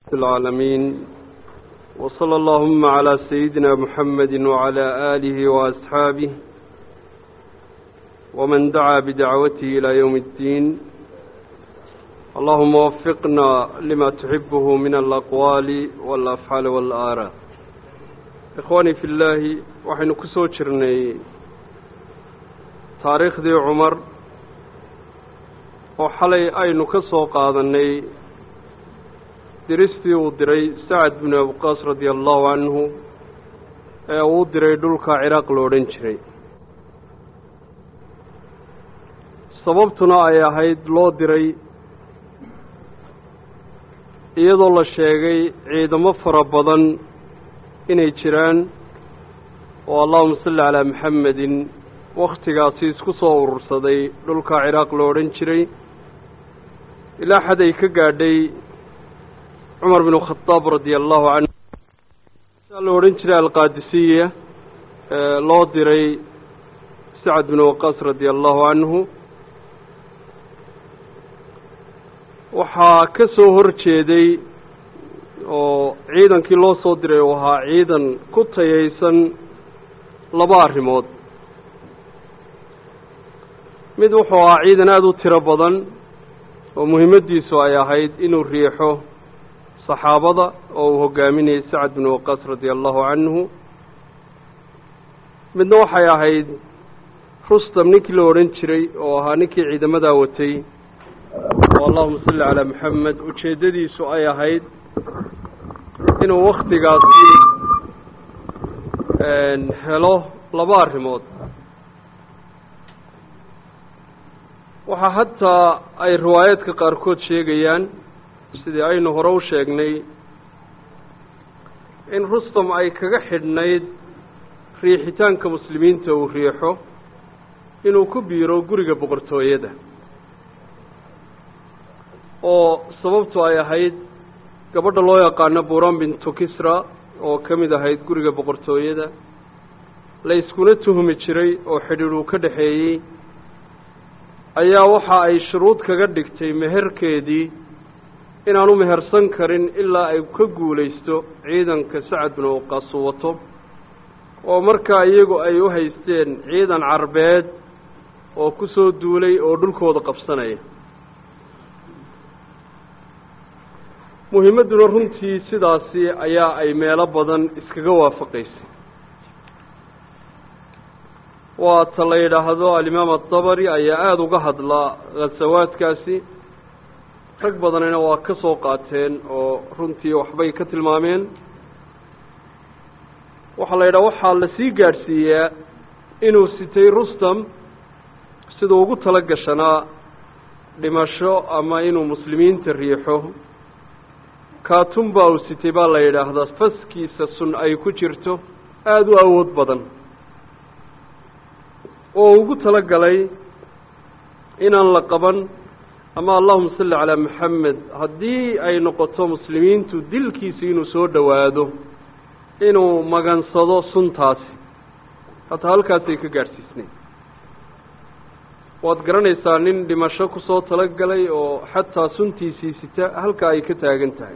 العالمين وصلى اللهم على سيدنا محمد وعلى آله وأصحابه ومن دعا بدعوته إلى يوم الدين اللهم وفقنا لما تحبه من الأقوال والأفعال والآراء إخواني في الله وحين كسو جرني تاريخ دي عمر وحلي أين كسو قادني diristii uu diray sacad binu abuqaas radia allahu canhu ee uu diray dhulka ciraaq lo odhan jiray sababtuna ay ahayd loo diray iyadoo la sheegay ciidamo fara badan inay jiraan oo allahuma salli calaa maxamedin wakhtigaasi isku soo urursaday dhulka ciraaq lo odhan jiray ilaa xad ay ka gaadhay cumar bn khadaab radia allahu canhu saa la odhan jiray alqaadisiya loo diray sacad binu waqaas radia allahu canhu waxaa ka soo hor jeeday oo ciidankii loo soo diray uu ahaa ciidan ku tayaysan laba arrimood mid wuxuu ahaa ciidan aada u tiro badan oo muhimaddiisu ay ahayd inuu riixo saxaabada oo uu hogaaminayay sacad binu waqaas radia allahu canhu midna waxay ahayd rustam ninkii la odhan jiray oo ahaa ninkii ciidamadaa watay oo allahuma salli calaa maxamed ujeeddadiisu ay ahayd inuu waktigaasi helo laba arrimood waxaa hataa ay riwaayaadka qaarkood sheegayaan sidii aynu hore u sheegnay in rustam ay kaga xidhnayd riixitaanka muslimiinta uu riixo inuu ku biiro guriga boqortooyada oo sababtu ay ahayd gabadha loo yaqaano buran bintu kisra oo ka mid ahayd guriga boqortooyada la yskuna tuhmi jiray oo xidhiidh uu ka dhexeeyey ayaa waxa ay shuruud kaga dhigtay meherkeedii inaanu mehersan karin ilaa ay ka guulaysto ciidanka sacad binu waqaas uu wato oo markaa iyagu ay u haysteen ciidan carbeed oo ku soo duulay oo dhulkooda qabsanaya muhimadduna runtii sidaasi ayaa ay meelo badan iskaga waafaqaysay waa ta la yidhaahdo alimaam adabari ayaa aada uga hadlaa khasawaadkaasi rag badanina waa ka soo qaateen oo runtii waxbay ka tilmaameen waxaa la yidhaha waxaa la sii gaadhsiiyaa inuu sitay rustam siduu ugu tala gashanaa dhimasho ama inuu muslimiinta riixo kaatun baa uu sitay baa la yidhaahdaa faskiisa sun ay ku jirto aada u awood badan oo ugu tala galay inaan la qaban ama allahuma salli calaa maxamed haddii ay noqoto muslimiintu dilkiisa inuu soo dhowaado inuu magansado suntaasi hataa halkaasay ka gaadhsiisnay waad garanaysaa nin dhimasho kusoo talagalay oo xataa suntiisii sita halka ay ka taagan tahay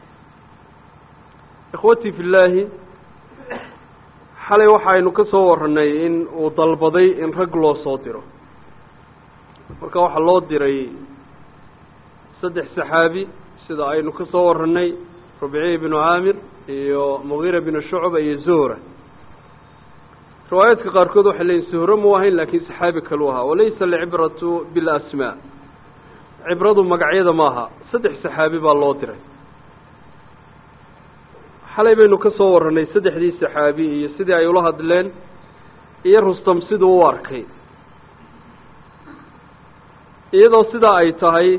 ikhwatii fi llaahi xalay waxaynu ka soo warranay in uu dalbaday in rag loo soo diro marka waxaa loo diray saddex saxaabi sida aynu ka soo warranay rubciy binu caamir iyo mugiira binu shucba iyo zuhra riwaayaadka qaarkood waxay leeyiin suhro mu ahayn laakiin saxaabi kalu ahaa walaysa alcibratu bilasmaa cibradu magacyada maaha saddex saxaabi baa loo diray xalay baynu ka soo warranay saddexdii saxaabi iyo sidii ay ula hadleen iyo rustam siduu u arkay iyadoo sidaa ay tahay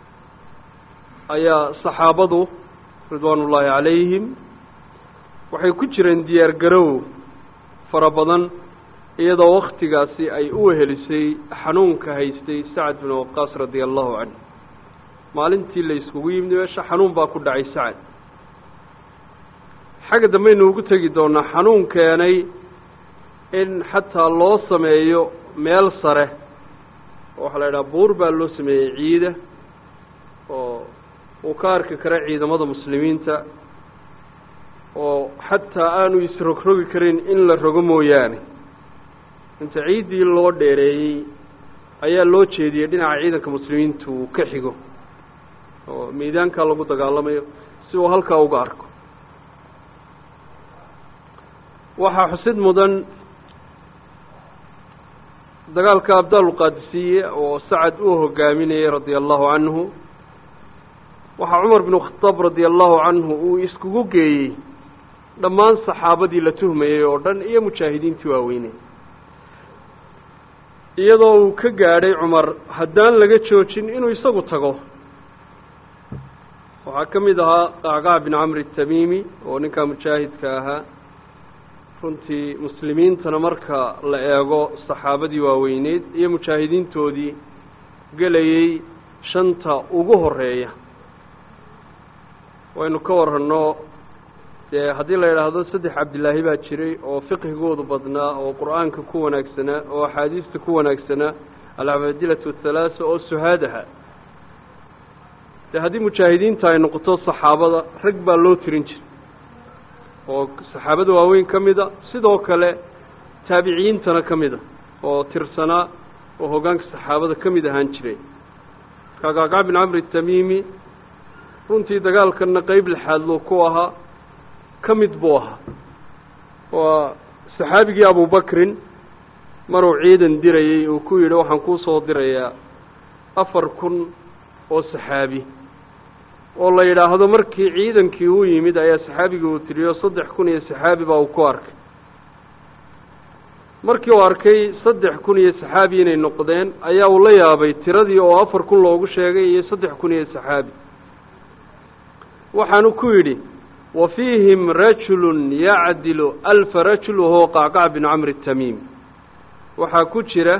ayaa saxaabadu ridwaan ullaahi calayhim waxay ku jireen diyaar garow fara badan iyadoo waktigaasi ay u wehelisay xanuunka haystay sacad binu waqaas radia allahu canhu maalintii la iskugu yimid meesha xanuun baa ku dhacay sacad xagga dambaynu ugu tegi doonaa xanuun keenay in xataa loo sameeyo meel sare waxaa la yidhaha buur baa loo sameeyey ciida oo uu ka arki kara ciidamada muslimiinta oo xataa aanu isrogrogi karin in la rogo mooyaane inta ciiddii loo dheereeyey ayaa loo jeediyey dhinaca ciidanka muslimiinta uu ka xigo oo miidaankaa lagu dagaalamayo si uu halkaa uga arko waxaa xusid mudan dagaalka abdaalulqaadisiye oo sacad uu hogaaminayay radia allahu canhu waxaa cumar binu khataab radia allahu canhu uu iskugu geeyey dhammaan saxaabadii la tuhmayey oo dhan iyo mujaahidiintii waaweyney iyadoo uu ka gaadhay cumar haddaan laga joojin inuu isagu tago waxaa ka mid ahaa qacqac bin camri tamiimi oo ninkaa mujaahidka ahaa runtii muslimiintana marka la eego saxaabadii waaweyneyd iyo mujaahidiintoodii gelayey shanta ugu horeeya waynu ka warranno dee haddii la yidhaahdo saddex cabdilaahi baa jiray oo fiqhigoodu badnaa oo qur-aanka ku wanaagsanaa oo axaadiista ku wanaagsanaa alcabadilatu athalaasa oo suhaadaha dee haddii mujaahidiinta ay noqoto saxaabada rag baa loo tirin jiray oo saxaabada waaweyn ka mida sidoo kale taabiciyiintana ka mida oo tirsanaa oo hoggaanka saxaabada ka mid ahaan jiray kaqacqac bin camri tamiimi runtii dagaalkanna qeyb lixaad loo ku ahaa ka mid buu ahaa waa saxaabigii abubakrin maruu ciidan dirayey uu ku yidhi waxaan kuu soo dirayaa afar kun oo saxaabi oo la yidhaahdo markii ciidankii u yimid ayaa saxaabigii uu tiriyo saddex kun iyo saxaabi baa uu ku arkay markii uu arkay saddex kun iyo saxaabi inay noqdeen ayaa uu la yaabay tiradii oo afar kun loogu sheegay iyo saddex kun iyo saxaabi waxaanu ku yidhi wa fiihim rajulun yacdilu alfa rajul wahuwa qacqac bin camri tamiim waxaa ku jira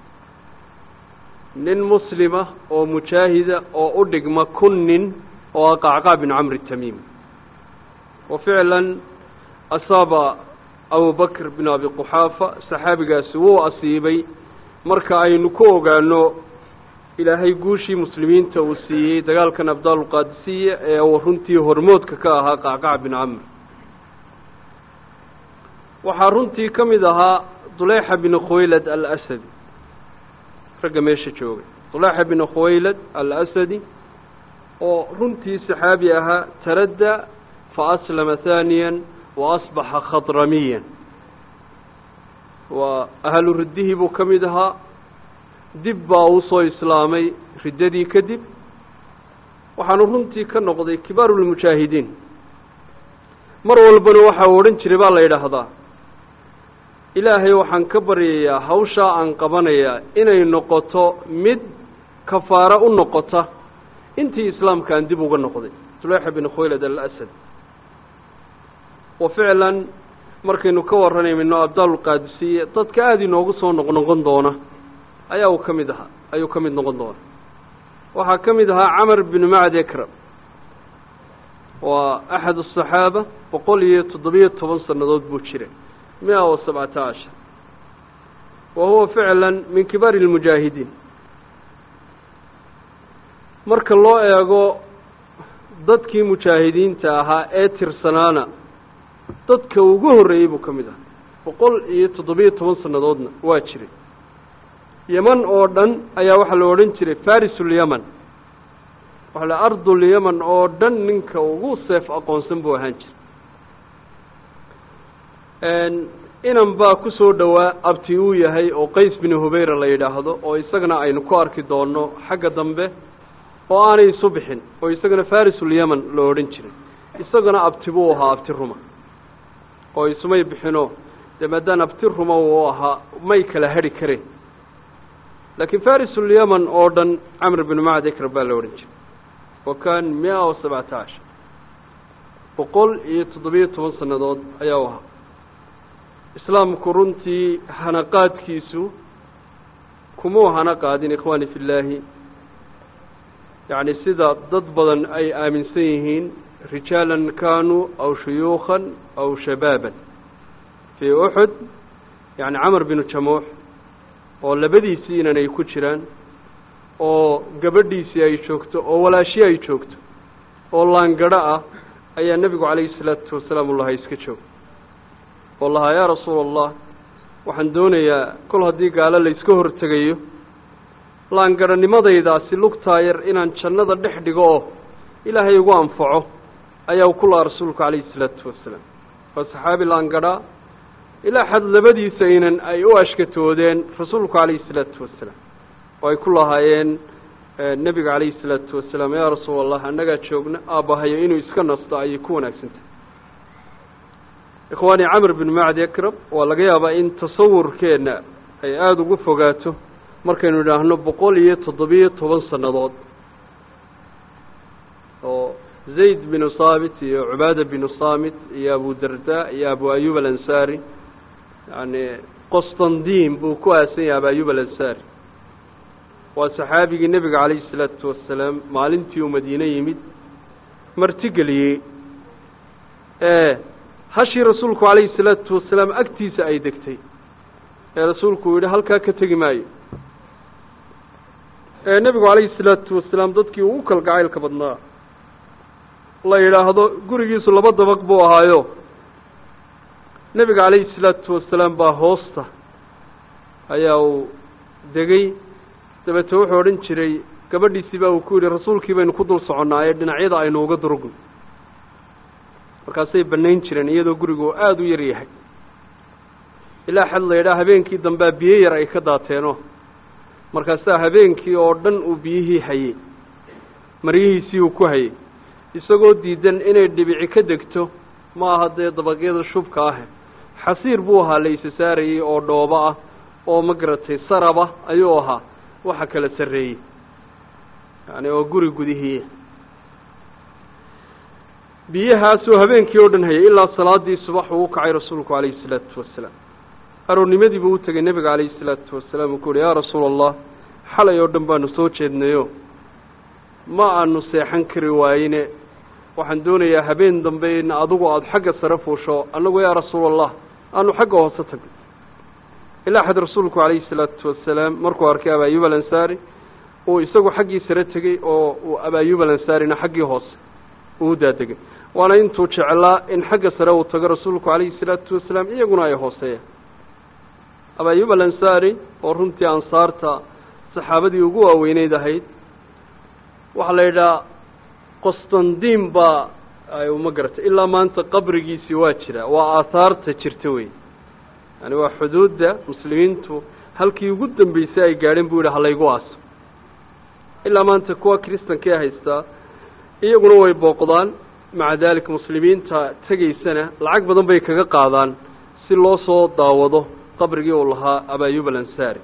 nin muslima oo mujaahida oo u dhigma kun nin oo ah qacqac bin camri tamiim wa ficlan asaaba abubakr bin abi quxaafa saxaabigaasi wuu asiibay marka aynu ku ogaano ilaahay guushii muslimiinta uu siiyey dagaalkan abdaalulqaadisiya ee uu runtii hormoodka ka ahaa qacqac bin camr waxaa runtii ka mid ahaa duleyxa bin khuwaylad alasadi ragga meesha joogay duleyxa bin khuwaylad alasadi oo runtii saxaabi ahaa taradda fa aslama haaniyan wa asbaxa khadramiyan waa ahlu riddihii buu ka mid ahaa dib baa uu soo islaamay riddadii kadib waxaanu runtii ka noqday kibaarulmujaahidiin mar walbana waxa uu odhan jiray baa la yidhaahdaa ilaahay waxaan ka baryayaa hawshaa aan qabanayaa inay noqoto mid kafaaro u noqota intii islaamkaan dib uga noqday suleyxa bin khuwaylad alasad wa ficlan markaynu ka warranayno abdaalulqaadisiye dadka aada inoogu soo noqnoqon doona ayaa uu ka mid ahaa ayuu ka mid noqon doona waxaa ka mid ahaa camar binu macd ekram waa axad asaxaaba boqol iyo toddobiyo toban sannadood buu jiray mia wa sabcata cashar wa huwa ficlan min kibaari lmujaahidiin marka loo eego dadkii mujaahidiinta ahaa ee tirsanaana dadka ugu horreeyey buu ka mid ahaa boqol iyo toddobiyo toban sannadoodna waa jiray yeman oo dhan ayaa waxaa la odhan jiray farisulyaman waxaa la ardulyaman oo dhan ninka ugu seef aqoonsan buu ahaan jiray inan baa ku soo dhowaa abti uu yahay oo qays binu hubeyra la yidhaahdo oo isagana aynu ku arki doonno xagga dambe oo aanay isu bixin oo isagana farisulyaman la odhan jiray isagana abti buu ahaa abti ruma oo isumay bixinoo dee maadaan abti ruma uu ahaa may kala hadhi kareen laakiin farisulyaman oo dhan camr binu macd ekram baa la odhan jiray wa kan mia wa sabcata cashar boqol iyo toddobiyo toban sannadood ayaa u ahaa islaamku runtii hanaqaadkiisu kumuu hana qaadin ikhwaani fi llaahi yacni sida dad badan ay aaminsan yihiin rijaalan kaanuu aw shuyuukhan aw shabaaban fii uxud yacni camar binu jamuux oo labadiisii inan ay ku jiraan oo gabadhiisii ay joogto oo walaashii ay joogto oo laangadho ah ayaa nebigu calayhi salaatu wasalaam u lahaa iska joog oo lahaa yaa rasuula allah waxaan doonayaa kol haddii gaalo layska hortegayo laangadhanimadaydaasi lugtaa yar inaan jannada dhex dhigo oo ilaahay ugu anfaco ayaa ku lahaa rasuulku calayhi salaatu wasalaam waa saxaabi laangadhaa ilaa xad labadiisa inan ay u ashkatoodeen rasuulku calayhi salaatu wasalaam oo ay ku lahaayeen nebiga calayhi salaatu wasalaam yaa rasuul allah annagaa joogna aabbahayo inuu iska nasto ayay ku wanaagsan tahay ikhwaani camr bin macdi akrab waa laga yaabaa in tasawurkeenna ay aada ugu fogaato markaynu idhaahno boqol iyo toddobiyo toban sannadood oo zayd binu saamit iyo cubaada binu saamit iyo abu darda iyo abu ayub alansaari yani qostandin buu ku aasan yahay abu ayub alansaari waa saxaabigii nebiga calayhi salaatu wasalaam maalintii uu madiine yimid martigeliyey ee hashii rasuulku calayhi salaatu wasalaam agtiisa ay degtay ee rasuulku uu yidhi halkaa ka tegi maayo ee nebigu calayhi salaatu wasalaam dadkii ugu kalgacaylka badnaa la yidhaahdo gurigiisu laba dabaq buu ahaayo nebiga calayhi salaatu wasalaam baa hoosta ayaa uu degey dabeete wuxuu odhan jiray gabadhiisii baa uu ku yidhi rasuulkii baynu ku dul soconnaaye dhinacyada aynu uga durugno markaasay bannayn jireen iyadoo gurigu aada u yar yahay ilaa xad la yidhaha habeenkii dambea biyo yar ay ka daateenoo markaasaa habeenkii oo dhan uu biyihii hayey maryihiisii uu ku hayey isagoo diidan inay dhibici ka degto ma aha dee dabaqyada shubka ah xasiir buu ahaa la isa saarayey oo dhoobo ah oo ma garatay saraba ayuu ahaa waxa kala sarreeyey yani oo guri gudihii biyahaasuu habeenkii oo dhan hayay ilaa salaadii subax uu u kacay rasuulku calayhi salaatu wasalaam aroornimadii buu u tegay nebiga calayhi salaatu wasalaam uu ku uhi yaa rasuula allah xalay oo dhan baanu soo jeednayo ma aanu seexan kari waayine waxaan doonayaa habeen dambe in adigu aada xagga sare fuusho annagu yaa rasuula allah aanu xagga hoose tagno ilaa xad rasuulku calayhi salaatu wasalaam markuu arkay abaayub alansaari uu isagu xaggii sare tegey oo uu abaayub alansaarina xaggii hoose uu daadegay waana intuu jeclaa in xagga sare uu tago rasuulku calayhi salaatu wasalaam iyaguna ay hooseeyaan abaayub alansaari oo runtii ansaarta saxaabadii ugu waaweyneyd ahayd waxaa la yidhaha qostandin baa ay uma garatay ilaa maanta qabrigiisii waa jira waa aahaarta jirta wey yani waa xuduudda muslimiintu halkii ugu dambeysay ay gaadheen buu yidhi halaygu aaso ilaa maanta kuwa kristankae haystaa iyaguna way booqdaan maca daalika muslimiinta tegaysana lacag badan bay kaga qaadaan si loo soo daawado qabrigii uu lahaa abaayub alansaari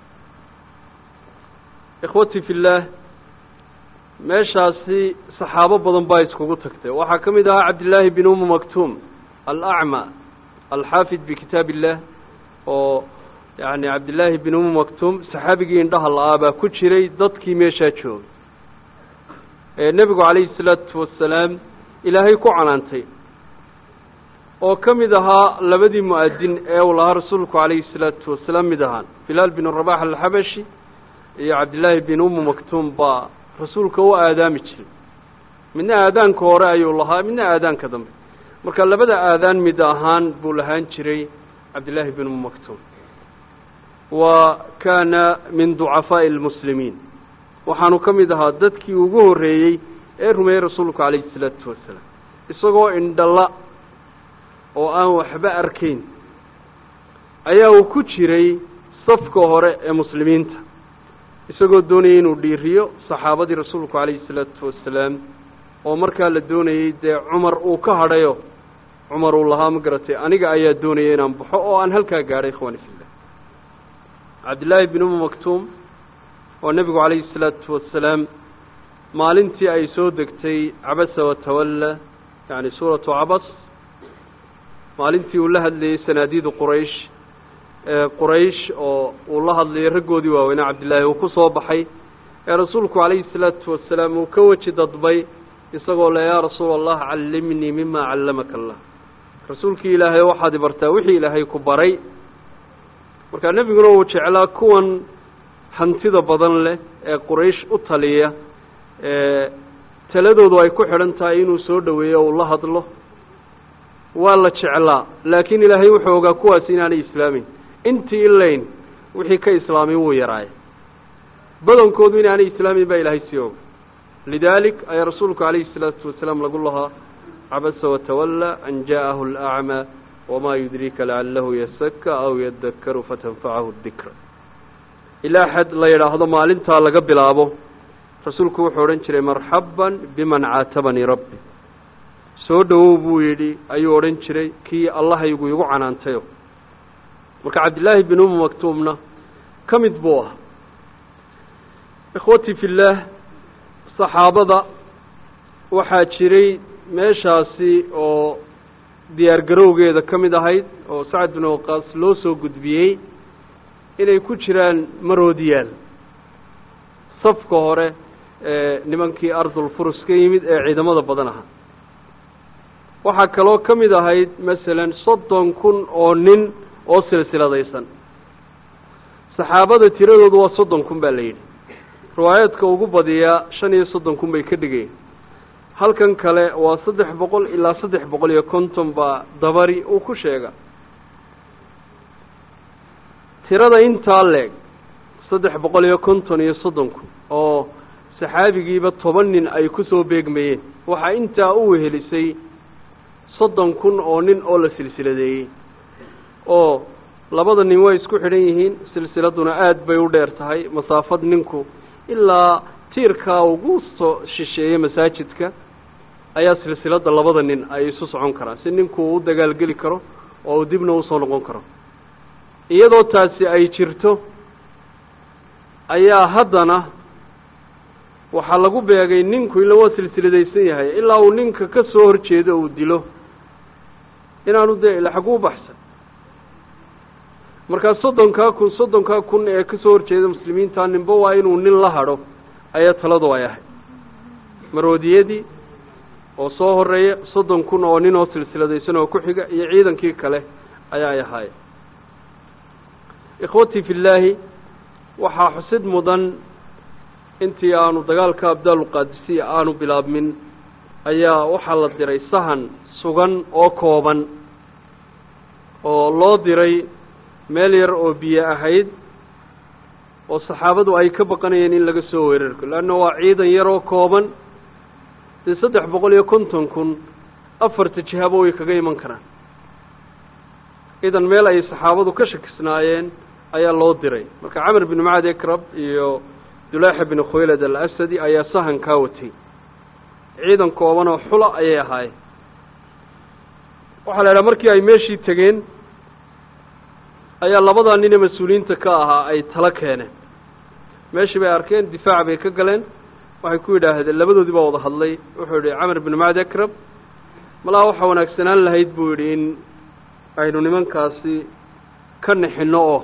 ikhwatii fi illaah meeshaasi saxaabo badan baa iskugu tagtay waxaa ka mid ahaa cabdillaahi bin umu maktuum alacma alxaafid bikitaab illah oo yani cabdillaahi bin umu maktuum saxaabigii indhaha la-aa baa ku jiray dadkii meeshaa joogay ee nebigu calayhi salaatu wasalaam ilaahay ku canaantay oo ka mid ahaa labadii mu-adin ee uu lahaa rasuulku calayhi salaatu wasalaam mid ahaan bilaal bin rabax alxabashi iyo cabdillaahi bin umu maktuum baa rasuulka u aadaami jiray midna aadaanka hore ayuu lahaa midna aadaanka dambe marka labada aadaan mid ahaan buu lahaan jiray cabdillaahi bin umu maktuum wa kaana min ducafaa'i almuslimiin waxaanu ka mid ahaa dadkii ugu horreeyey ee rumeeyey rasuulku calayhi salaatu wasalaam isagoo indhala oo aan waxba arkayn ayaa uu ku jiray safka hore ee muslimiinta isagoo doonayay inuu dhiiriyo saxaabadii rasuulku calayhi salaatu wasalaam oo markaa la doonayey dee cumar uu ka hadhayo cumar uu lahaa ma garatay aniga ayaa doonaya inaan baxo oo aan halkaa gaadhay ikhwaani fillah cabdillaahi bin umu maktuum oo nebigu calayhi salaatu wasalaam maalintii ay soo degtay cabasa watawalla yacni suuratu cabas maalintii uu la hadlayey sanaadiidu quraysh quraysh oo uu la hadlayay raggoodii waaweynaa cabdillaahi uu ku soo baxay ee rasuulku calayhi salaatu wasalaam uu ka weji dadbay isagoo le yaa rasuula allah callimnii mima callamaka allah rasuulkii ilaahay waxaad ibartaa wixii ilaahay ku baray markaa nebiguna uu jeclaa kuwan hantida badan leh ee quraysh u taliya ee taladoodu ay ku xidhan tahay inuu soo dhoweeyo uu la hadlo waa la jeclaa laakiin ilaahay wuxuu ogaa kuwaasi inaanay islaameyn intii ilayn wixii ka islaamay wuu yaraaya badankoodu inaanay islaameyn baa ilaahay sii oga lidaalik ayaa rasuulku calayhi salaatu wasalaam lagu lahaa cabasa watawallaa an jaa'ahu alacmaa wamaa yudriika lacalahu yasaka aw yadakaru fatanfacahu dikra ilaa xad la yidhaahdo maalintaa laga bilaabo rasuulku wuxuu odhan jiray marxaban biman caatabanii rabbi soo dhowow buu yidhi ayuu odhan jiray kii allahaygu igu canaantayo marka cabdillaahi bin umu maktuumna ka mid buu ah ikhwatii fillaah saxaabada waxaa jiray meeshaasi oo diyaar garowgeeda ka mid ahayd oo sacad bin waqaas loo soo gudbiyey inay ku jiraan maroodiyaal safka hore ee nimankii ardul furus ka yimid ee ciidamada badan ahaa waxaa kaloo ka mid ahayd masalan soddon kun oo nin oo silsiladaysan saxaabada tiradoodu waa soddon kun baa la yidhi riwaayaadka ugu badiyaa shan iyo soddon kun bay ka dhigeen halkan kale waa saddex boqol ilaa saddex boqol iyo konton baa dabari uu ku sheega tirada intaa leeg saddex boqol iyo konton iyo soddon kun oo saxaabigiiba toban nin ay ku soo beegmayeen waxaa intaa u wehelisay soddon kun oo nin oo la silsiladeeyey oo labada nin way isku xidhan yihiin silsiladuna aada bay u dheer tahay masaafad ninku ilaa tiirkaa ugu soo shisheeya masaajidka ayaa silsiladda labada nin ay isu socon karaan si ninku u dagaalgeli karo oo uu dibna usoo noqon karo iyadoo taasi ay jirto ayaa haddana waxaa lagu beegay ninku ila waa silsiladaysan yahay ilaa uu ninka ka soo horjeedo uu dilo inaanu dee ila xagu u baxsan markaa soddonkaa kun soddonkaa kun ee ka soo horjeeda muslimiinta ninba waa inuu nin la hadho ayaa taladu ay ahayd maroodiyadii oo soo horeeya soddon kun oo nin oo silsiladaysan oo ku xiga iyo ciidankii kale ayaa ay ahaayeen ikhwatii fi llaahi waxaa xusid mudan intii aanu dagaalka abdaaluqaadisiya aanu bilaabmin ayaa waxaa la diray sahan sugan oo kooban oo loo diray meel yar oo biyo ahayd oo saxaabadu ay ka baqanayeen in laga soo weerarko leanna waa ciidan yar oo kooban dee saddex boqol iyo konton kun afarta jihaba way kaga iman karaan idan meel ay saxaabadu ka shakisnaayeen ayaa loo diray marka camar bin macad ekrab iyo dulaaxa bin khuylad alasadi ayaa sahan kaa watay ciidan kooban oo xula ayay ahaayeen waxaa la idhaha markii ay meeshii tegeen ayaa labadaa nin ee mas-uuliyiinta ka ahaa ay talo keeneen meeshii bay arkeen difaac bay ka galeen waxay ku yidhaahdeen labadoodii baa wada hadlay wuxuu yidhi camar bin macad ekrab malaa waxaa wanaagsanaan lahayd buu yidhi in aynu nimankaasi ka nixinno oo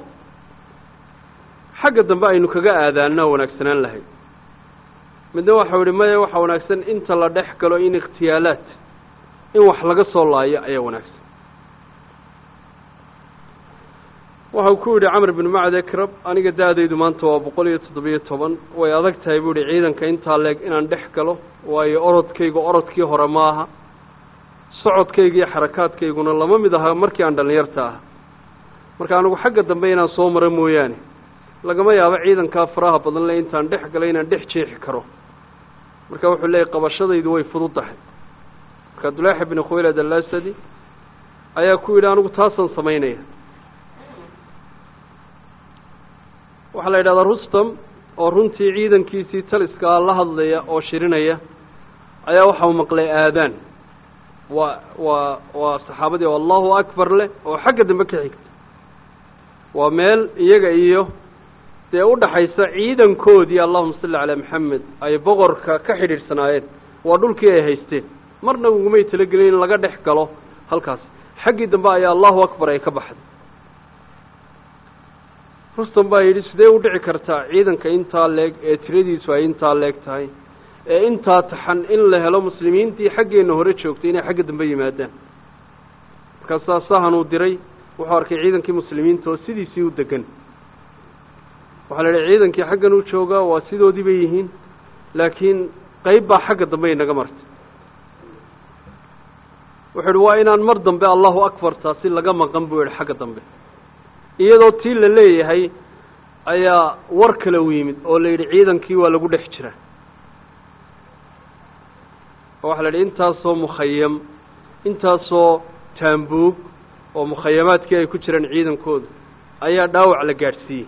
xagga dambe aynu kaga aadaanna wanaagsanaan lahayd midna waxau yihi maya waxaa wanaagsan inta la dhex galo in ikhtiyaalaad in wax laga soo laayo ayaa wanaagsan waxau ku yidhi camar bin macad ekrab aniga da-daydu maanta waa boqol iyo toddobiyo toban way adag tahay buu yihi ciidanka intaa leeg inaan dhex galo waayo orodkaygu orodkii hore ma aha socodkayga iyo xarakaadkayguna lama mid aha markii aan dhallinyarta ah marka anigu xagga dambe inaan soo maro mooyaane lagama yaabo ciidankaa faraha badan le intaan dhex galay inaan dhex jeexi karo marka wuxuu leeyahy qabashadaydu way fudud tahay marka dulaaxa bin khuylad alasadi ayaa ku yidhi anigu taasaan samaynaya waxaa la yidhahdaa rustam oo runtii ciidankiisii taliskaa la hadlaya oo shirinaya ayaa waxau maqlay aadaan waa waa waa saxaabadii oo allahu akbar leh oo xagga dambe ka xigta waa meel iyaga iyo dee udhaxaysa ciidankoodii allahuma salli calaa maxamed ay boqorka ka xidhiidhsanaayeen waa dhulkii ay haysteen marna ugumay talagelin in laga dhex galo halkaas xaggii dambe ayaa allahu akbar ay ka baxday rustam baa yidhi sidee u dhici kartaa ciidanka intaa leeg ee tiradiisu ay intaa leeg tahay ee intaa taxan in la helo muslimiintii xaggeenna hore joogtay inay xagga dambe yimaadaan markaasaa sahan uu diray wuxuu arkay ciidankii muslimiinta oo sidiisii u degan waxaa la idhi ciidankii xaggan u joogaa waa sidoodii bay yihiin laakiin qayb baa xagga dambe inaga martay wuxuu ihi waa inaan mar dambe allahu akbar taasi laga maqan buu yihi xagga dambe iyadoo tii la leeyahay ayaa war kale u yimid oo la yidhi ciidankii waa lagu dhex jira oo waxa la yidhi intaasoo mukhayam intaasoo taambuug oo mukhayamaadkii ay ku jiraan ciidankooda ayaa dhaawac la gaadhsiiyey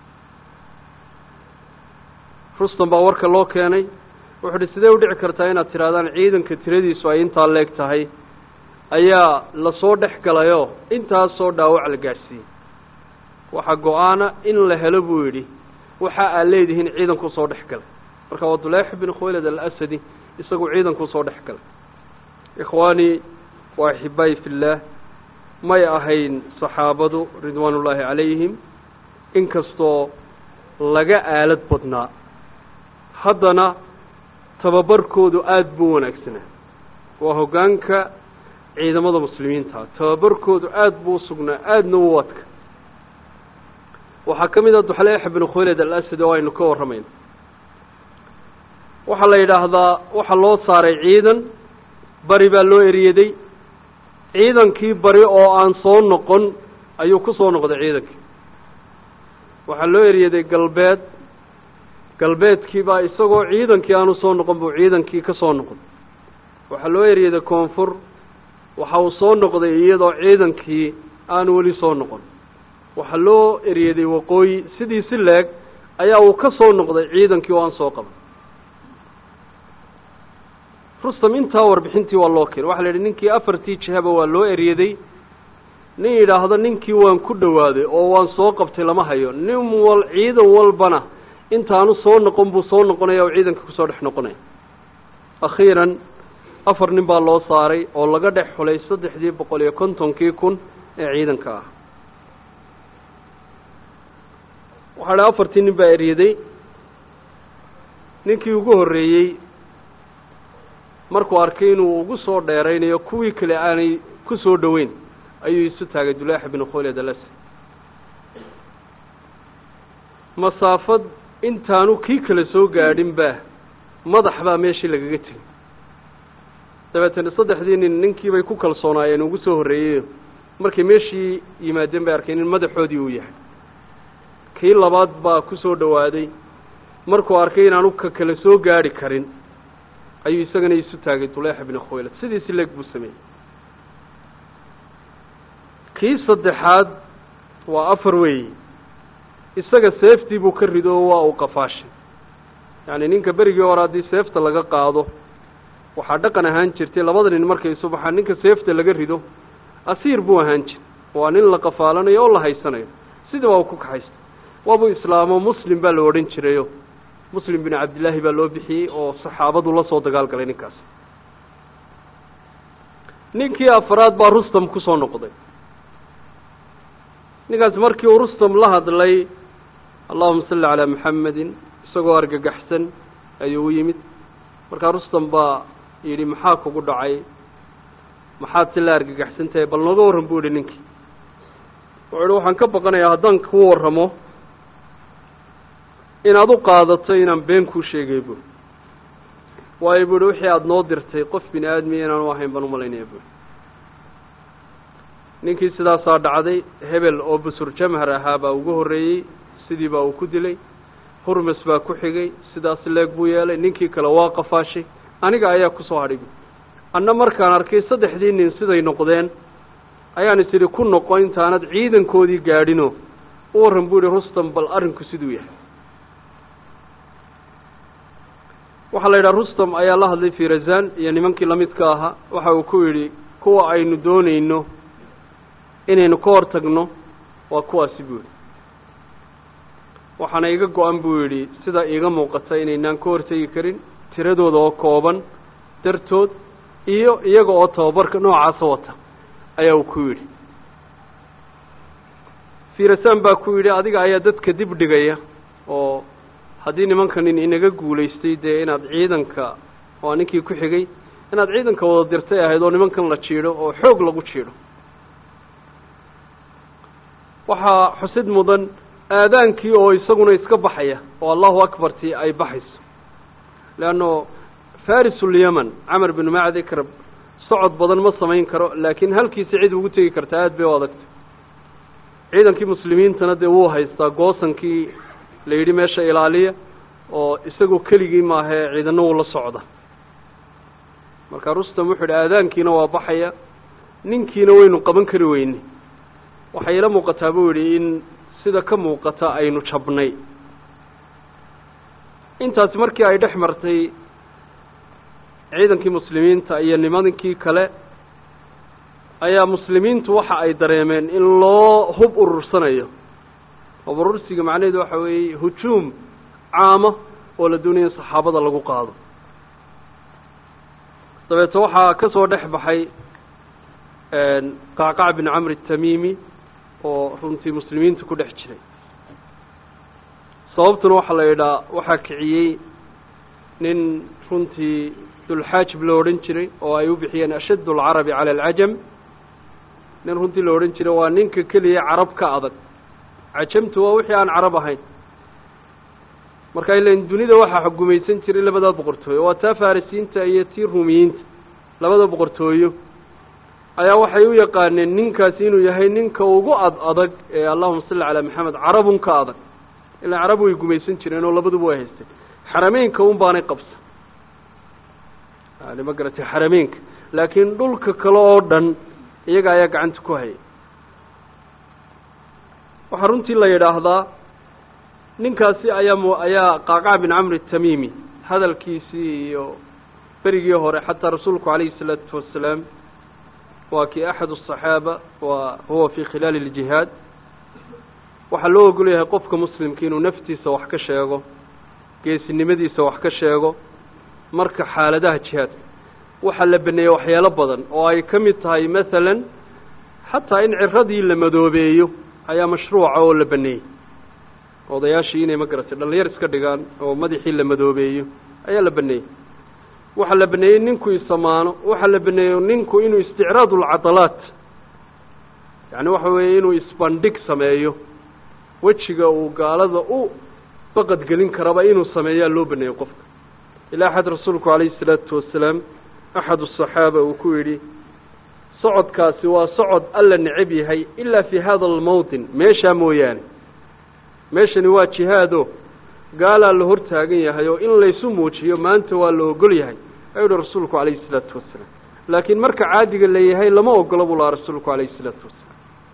rustam baa warka loo keenay wuxuu uhi sidee u dhici kartaa inaad tidhahdaan ciidanka tiradiisu ay intaa leeg tahay ayaa lasoo dhex galayoo intaasoo dhaawac la gaadhsiiyey waxaa go-aana in la helo buu yidhi waxa aad leedihiin ciidankuu soo dhex galay marka waa duleex bin khuwaylad alasadi isagu ciidankuu soo dhex galay ikhwaanii waa axibaayi fillaah may ahayn saxaabadu ridwaanullaahi calayhim inkastoo laga aalad badnaa haddana tababarkoodu aada buu wanaagsanaa waa hoggaanka ciidamada muslimiinta tababarkoodu aada buu usugnaa aadna u adka waxaa ka mid a duxleex binu khuwaylad alasad oo aynu ka warramayno waxaa la yidhaahdaa waxaa loo saaray ciidan bari baa loo eriyaday ciidankii bari oo aan soo noqon ayuu ku soo noqday ciidankii waxaa loo eriyaday galbeed galbeedkii baa isagoo ciidankii aanu soo noqon buu ciidankii ka soo noqday waxaa loo eriyaday koonfur waxa uu soo noqday iyadoo ciidankii aanu weli soo noqon waxaa loo eriyaday waqooyi sidii si leeg ayaa uu ka soo noqday ciidankii oo aan soo qaban rustam intaa warbixintii waa loo keenay waxa la yidhi ninkii afartii jihaba waa loo eryaday nin yidhaahdo ninkii waan ku dhowaaday oo waan soo qabtay lama hayo nin wal ciidan walbana intaanu soo noqon buu soo noqonaya oo ciidanka kusoo dhex noqonaya akhiiran afar nin baa loo saaray oo laga dhex xulay saddexdii boqol iyo kontonkii kun ee ciidanka ah waxaa dhi afartii nin baa eryaday ninkii ugu horreeyey markuu arkay inuu ugu soo dheeraynayo kuwii kale aanay ku soo dhoweyn ayuu isu taagay dulaaxa binu khuwaylad alas masaafad intaanu kii kale soo gaadhin baa madax baa meeshii lagaga tegay dabeetana saddexdii nin ninkiibay ku kalsoonaayeen ugu soo horreeyeyo markay meeshii yimaadeen bay arkeen in madaxoodii uu yahay kii labaad baa ku soo dhowaaday markuu arkay inaanu ka kale soo gaadhi karin ayuu isagana isu taagay duleexa binu khuwaylad sidiisi leeg buu sameeyey kii saddexaad waa afar weeyi isaga seeftii buu ka rido oo waa uu qafaashay yacni ninka berigii hore haddii seefta laga qaado waxaa dhaqan ahaan jirtay labada nin markay isu baxaan ninka seefta laga rido asiir buu ahaan jir waa nin la qafaalanayo oo la haysanayo sidii baa uu ku kaxaysta waabuu islaamo muslim baa la odhan jirayo muslim bin cabdillaahi baa loo bixiyey oo saxaabadu la soo dagaal galay ninkaas ninkii afraad baa rustam ku soo noqday ninkaas markii uu rustam la hadlay allahuma salli calaa maxamedin isagoo argagaxsan ayuu u yimid markaa rustam baa yidhi maxaa kugu dhacay maxaad si la argagaxsan tahay bal nooga warran buu yihi ninkii wuxuu ihi waxaan ka baqanayaa haddaan ku warramo inaad u qaadato inaan been kuu sheegay buuri waayo buuhi wixii aada noo dirtay qof bini aadmiya inaanu ahayn baan umalaynaya buuri ninkii sidaasaa dhacday hebel oo busur jamhar ahaa baa ugu horreeyey sidii baa uu ku dilay hurmes baa ku xigay sidaas leeg buu yeelay ninkii kale waa qafaashay aniga ayaa kusoo hadhay bu anna markaan arkay saddexdii nin siday noqdeen ayaan is idhi ku noqo intaanad ciidankoodii gaadhino u warran buu yihi rustam bal arrinku siduu yahay waxaa la yidhaha rustam ayaa la hadlay firazan iyo nimankii lamidka ahaa waxa uu ku yidhi kuwa aynu doonayno inaynu ka hor tagno waa kuwaasi buu yidhi waxaana iga go-an buu yidhi sida iiga muuqata inaynaan ka hortegi karin tiradooda oo kooban dartood iyo iyaga oo tababarka noocaasa wata ayaa uu ku yidhi firasan baa ku yidhi adiga ayaa dadka dib dhigaya oo haddii nimanka nin inaga guulaystay dee inaad ciidanka waa ninkii ku xigay inaad ciidanka wada dirtay ahayd oo nimankan la jiidho oo xoog lagu jiidho waxaa xusid mudan aadaankii oo isaguna iska baxaya oo allahu akbartii ay baxayso leanno farisuulyaman camar binu macdi karab socod badan ma samayn karo laakiin halkiisa cid ugu tegi karta aada bay u adagta ciidankii muslimiintana dee wuu haystaa goosankii la yidhi meesha ilaaliya oo isagoo keligii maahee ciidana wuu la socda marka rustam wuxuu yidhi aadaankiina waa baxaya ninkiina waynu qaban kari weyne waxay ila muuqataa buu yidhi in sida ka muuqata aynu jabnay intaasi markii ay dhex martay ciidankii muslimiinta iyo nimankii kale ayaa muslimiintu waxa ay dareemeen in loo hub urursanayo hub urursiga macnaheedu waxa weeye hujuum caama oo la doonaya in saxaabada lagu qaado dabeeto waxaa ka soo dhex baxay qacqac bin camr الtamimi oo runtii muslimiinta ku dhex jiray sababtuna waxaa la yidhaha waxaa kiciyey nin runtii dulxaajib la odhan jiray oo ay u bixiyeen ashadd اlcarabi calى اlcajam nin runtii la odhan jiray waa ninka keliya carab ka adag cajamtu waa wixii aan carab ahayn marka ilan dunida waxaa xugumaysan jiray labadaa boqortooyo waa taa farisiinta iyo tii ruumiyiinta labada boqortooyo ayaa waxay u yaqaaneen ninkaasi inuu yahay ninka ugu ad adag ee allahuma salli calaa maxamed carabun ka adag ilaa carab way gumaysan jireen oo labaduba way haysteen xarameynka un baanay qabsan yani ma garatay xarameynka laakiin dhulka kale oo dhan iyaga ayaa gacanta ku hayay waxaa runtii la yidhaahdaa ninkaasi ayaa m ayaa qacqac bin camr الtamimi hadalkiisii iyo berigii hore xataa rasuulku calayhi الsalaatu wasalaam waa kii axad الصaxaaba wa huwa fi khilaali اljihaad waxaa loo ogol yahay qofka muslimka inuu naftiisa wax ka sheego geesinimadiisa wax ka sheego marka xaaladaha jihaadka waxaa la baneeyey waxyaalo badan oo ay ka mid tahay masalan xataa in ciradii la madoobeeyo ayaa mashruuca oo la baneeyey odayaashii inay ma garatay dhalinyar iska dhigaan oo madaxii la madoobeeyo ayaa la baneeyey waxaa la baneeyey ninku isamaano waxaa la baneeyey ninku inuu isticraad ulcadalaat yacni waxa weeye inuu isbandhig sameeyo wejiga uu gaalada u baqadgelin karaba inuu sameeyaa loo baneeyey qofka ilaa axad rasuulku calayhi isalaatu wasalaam axad asaxaaba uu ku yidhi socodkaasi waa socod alla necab yahay ilaa fi hada almawtin meeshaa mooyaane meeshani waa jihaado gaalaa la hor taagan yahay oo in laysu muujiyo maanta waa la ogol yahay ayuu uhi rasuulku calayhi isalaatu wasalaam laakiin marka caadiga leeyahay lama ogola buu lahaa rasuulku calayhi isalaatu wasalaam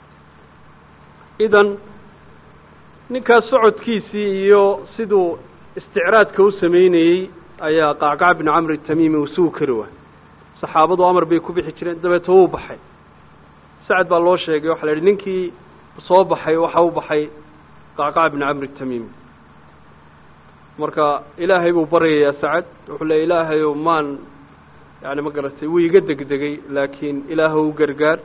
idan ninkaas socodkiisii iyo siduu isticraadka u sameynayey ayaa qacqac bin camr tamimi uu sugi kari waay saxaabadu amar bay ku bixi jireen dabeeto wuu baxay sacad baa loo sheegay waxaa la yidhi ninkii soo baxay waxa u baxay qacqac bin camr tamimi marka ilaahay buu baryayaa sacad wuxuu leey ilaahayow maan yani ma garatay wuu iga degdegay laakiin ilaah u gargaar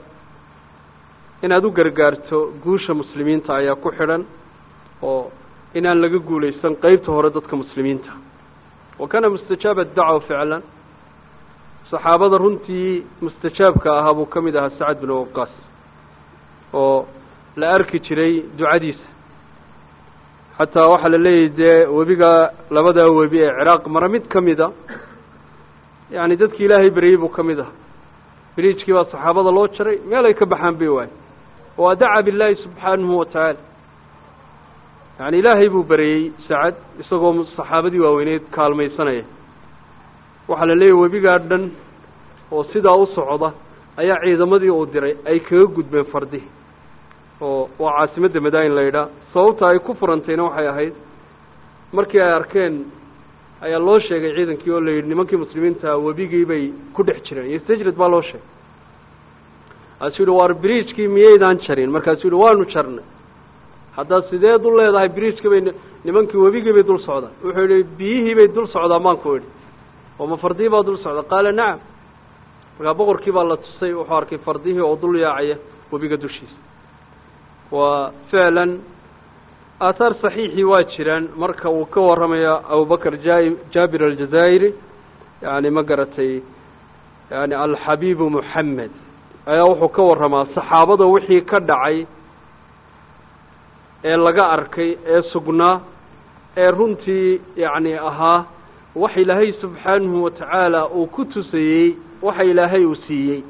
inaad u gargaarto guusha muslimiinta ayaa ku xidhan oo inaan laga guulaysan qeybta hore dadka muslimiinta wa kaana mustajaaba dacwa ficlan saxaabada runtii mustajaabka ahaa buu ka mid ahaa sacad bin waqaas oo la arki jiray ducadiisa xataa waxaa la leeyahy dee webiga labadaa webi ee ciraaq mara mid ka mida yani dadkii ilaahay beryey buu ka mid aha biriijkii baa saxaabada loo jaray meel ay ka baxaan bay waay waa daca billaahi subxaanahu watacaala yani ilaahay buu beryey sacad isagoo saxaabadii waaweyneed kaalmaysanaya waxaa la leeyahy webigaa dhan oo sidaa u socda ayaa ciidamadii uu diray ay kaga gudbeen fardihi oo waa caasimadda madaayin la yidhaah sababta ay ku furantayna waxay ahayd markii ay arkeen ayaa loo sheegay ciidankii oo la yidhi nimankii muslimiinta webigii bay ku dhex jireen iyo stajrid baa loo sheegay kaasuu yihi waar biriijkii miyaydaan jarin markaasuu yihi waanu jarnay haddaad sideed u leedahay biriijkii bay nimankii webigii bay dul socdaan wuxuu yihi biyihii bay dul socdaan baan ku idhi oo ma fardihii baa dul socda qaala nacam markaa boqorkii baa la tusay wuxuu arkay fardihii oo dul yaacaya webiga dushiisa waa ficlan aathaar saxiixii waa jiraan marka uu ka warramaya abubakr ja jaabir aljazaa'iri yani ma garatay yani alxabiibu moxamed ayaa wuxuu ka warramaa saxaabada wixii ka dhacay ee laga arkay ee sugnaa ee runtii yacni ahaa wax ilaahay subxaanahu wa tacaala uu ku tusayey waxa ilaahay uu siiyey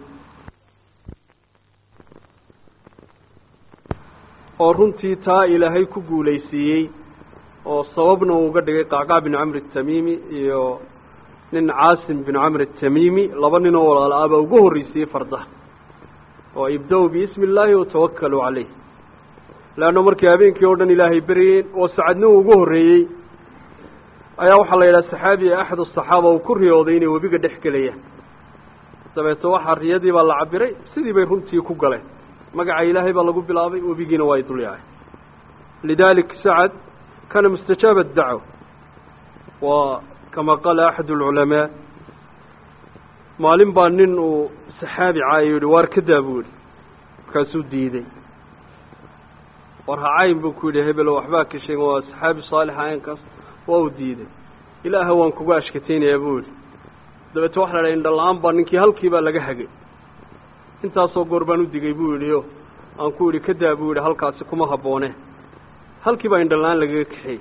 oo runtii taa ilaahay ku guulaysiiyey oo sababna uu uga dhigay qacqac bin camri atamiimi iyo nin caasim bin camri atamiimi laba nin oo walaal ah baa ugu horreysiiyey fardaha oo ibda-u biismi illaahi watawakkaluu caleyh leanno markii habeenkii oo dhan ilaahay beryeen oo sacadni uu ugu horreeyey ayaa waxaa la yidhaha saxaabi axad asaxaaba uu ku riyooday inay webiga dhex gelayaan dabeeto waxaa riyadii baa la cabiray sidii bay runtii ku galeen magaca ilaahay baa lagu bilaabay webigiina waa ay dulyacay lidalik sacad kana mustajaaba dacwa waa kama qaala axad alculamaa maalin baa nin uu saxaabi caayo yihi waar ka daa buu yihi markaasuu diiday war hacayn buu ku yidhi hebelo waxbaa ka sheegen waa saxaabi saalixa aynkaas waa uu diiday ilaaha waan kugu ashkataynayaa buu yihi dabeete waxa la dhaha indhala-aan baa ninkii halkii baa laga hagay intaasoo goor baan u digay buu yidhi o aan ku yidhi ka daa buu yidhi halkaasi kuma habboone halkii baa indhala-aan lagaga kaxeeyey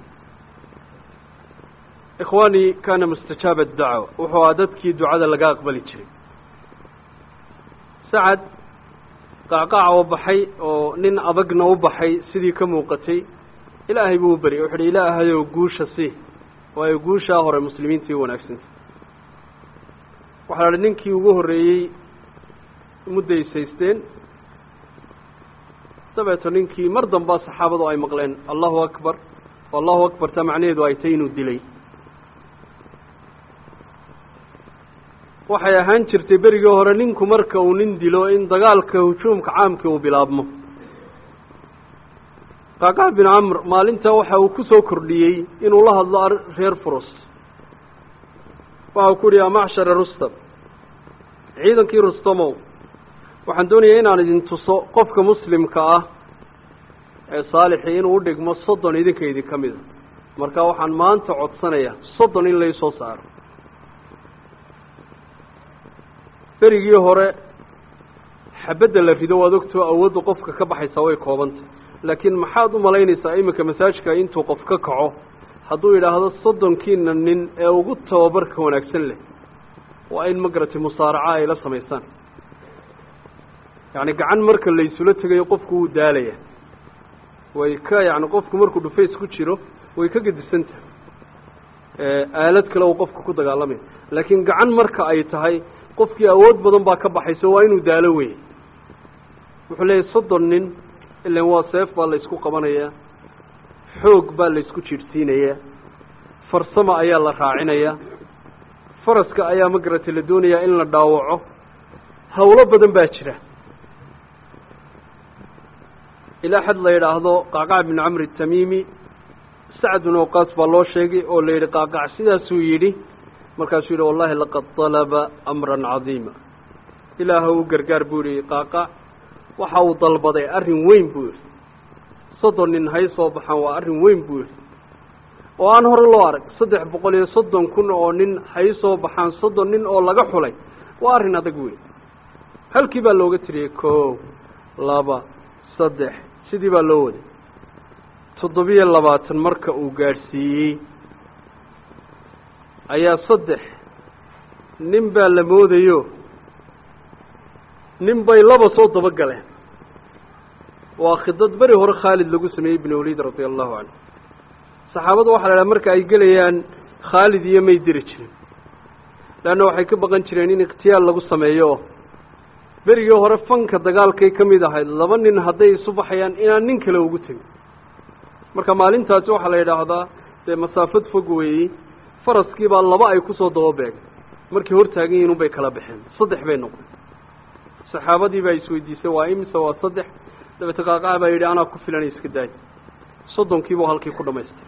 ikhwaanii kaana mustajaaba dacwa wuxuu ahaa dadkii ducada laga aqbali jiray sacad qacqaaca u baxay oo nin adagna u baxay sidii ka muuqatay ilaahay buu u beryay wuxu uhi ilaahayow guusha si waayo guushaa hore muslimiintii u wanaagsanta waxaa la hi ninkii ugu horreeyey mudaysaysteen dabeeto ninkii mar dambaa saxaabadu ay maqleen allahu akbar allahu akbar taa macnaheedu ay tay inuu dilay waxay ahaan jirtay berigii hore ninku marka uu nin dilo in dagaalka hujuumka caamkii uu bilaabmo qacqac bin camr maalintaa waxa uu ku soo kordhiyey inuu la hadlo reer furus waxa uu ku yihi yaa macshara rustam ciidankii rustamow waxaan doonayaa inaan idin tuso qofka muslimka ah ee saalixii inuu udhigmo soddon idinka idinka mida marka waxaan maanta codsanayaa soddon in laysoo saaro berigii hore xabadda la rido waad ogtoo awoodda qofka ka baxaysaa way koobantay laakiin maxaad u malaynaysaa iminka masaajka intuu qof ka kaco hadduu yidhaahdo soddonkiina nin ee ugu tababarka wanaagsan leh waa in magaratay musaaraca ay la samaysaan yacni gacan marka laysula tegayo qofku wuu daalaya way ka yacni qofku markuu dhufays ku jiro way ka gedisan tahay aalad kale uu qofku ku dagaalamaya laakiin gacan marka ay tahay qofkii awood badan baa ka baxayso waa inuu daalo wey wuxuu leeyahy soddon nin ilan waa seef baa laysku qabanayaa xoog baa laysku jiirhsiinayaa farsamo ayaa la raacinayaa faraska ayaa magaratay la doonayaa in la dhaawaco hawlo badan baa jira ilaa xad la yidhaahdo qacqac bin camri atamiimi sacd bin awqaas baa loo sheegay oo la yidhi qacqac sidaasuu yidhi markaasuu yidhi wallahi laqad dalaba amran cadiima ilaaha u gargaar buu yihi qacqac waxa uu dalbaday arrin weyn buu yidhi soddon nin hay soo baxaan waa arrin weyn buu yidhi oo aan hore loo arag saddex boqol iyo soddon kun oo nin hay soo baxaan soddon nin oo laga xulay waa arrin adag weyn halkii baa looga tiriyey koow laba saddex sidii baa loo waday toddobiyo labaatan marka uu gaadhsiiyey ayaa saddex nin baa la moodayo nin bay laba soo daba galeen waa khidad beri hore khaalid lagu sameeyey ibn waliid radia allahu canhu saxaabadu waxa la idhaha marka ay gelayaan khaalid iyo may diri jirin leanna waxay ka baqan jireen in ikhtiyaal lagu sameeyo oo berigii hore fanka dagaalkay ka mid ahayd laba nin hadday isu baxayaan inaan nin kale ugu tegin marka maalintaasi waxaa la yidhaahdaa dee masaafad fog weeyey faraskii baa laba ay kusoo daba beegay markay hor taagan yihin unbay kala baxeen saddex bay noqdeen saxaabadii baa isweydiisay waa imise waa saddex dabeete qaaqaca baa yidhi anaa ku filan iska daay soddonkiibuu halkii ku dhamaystay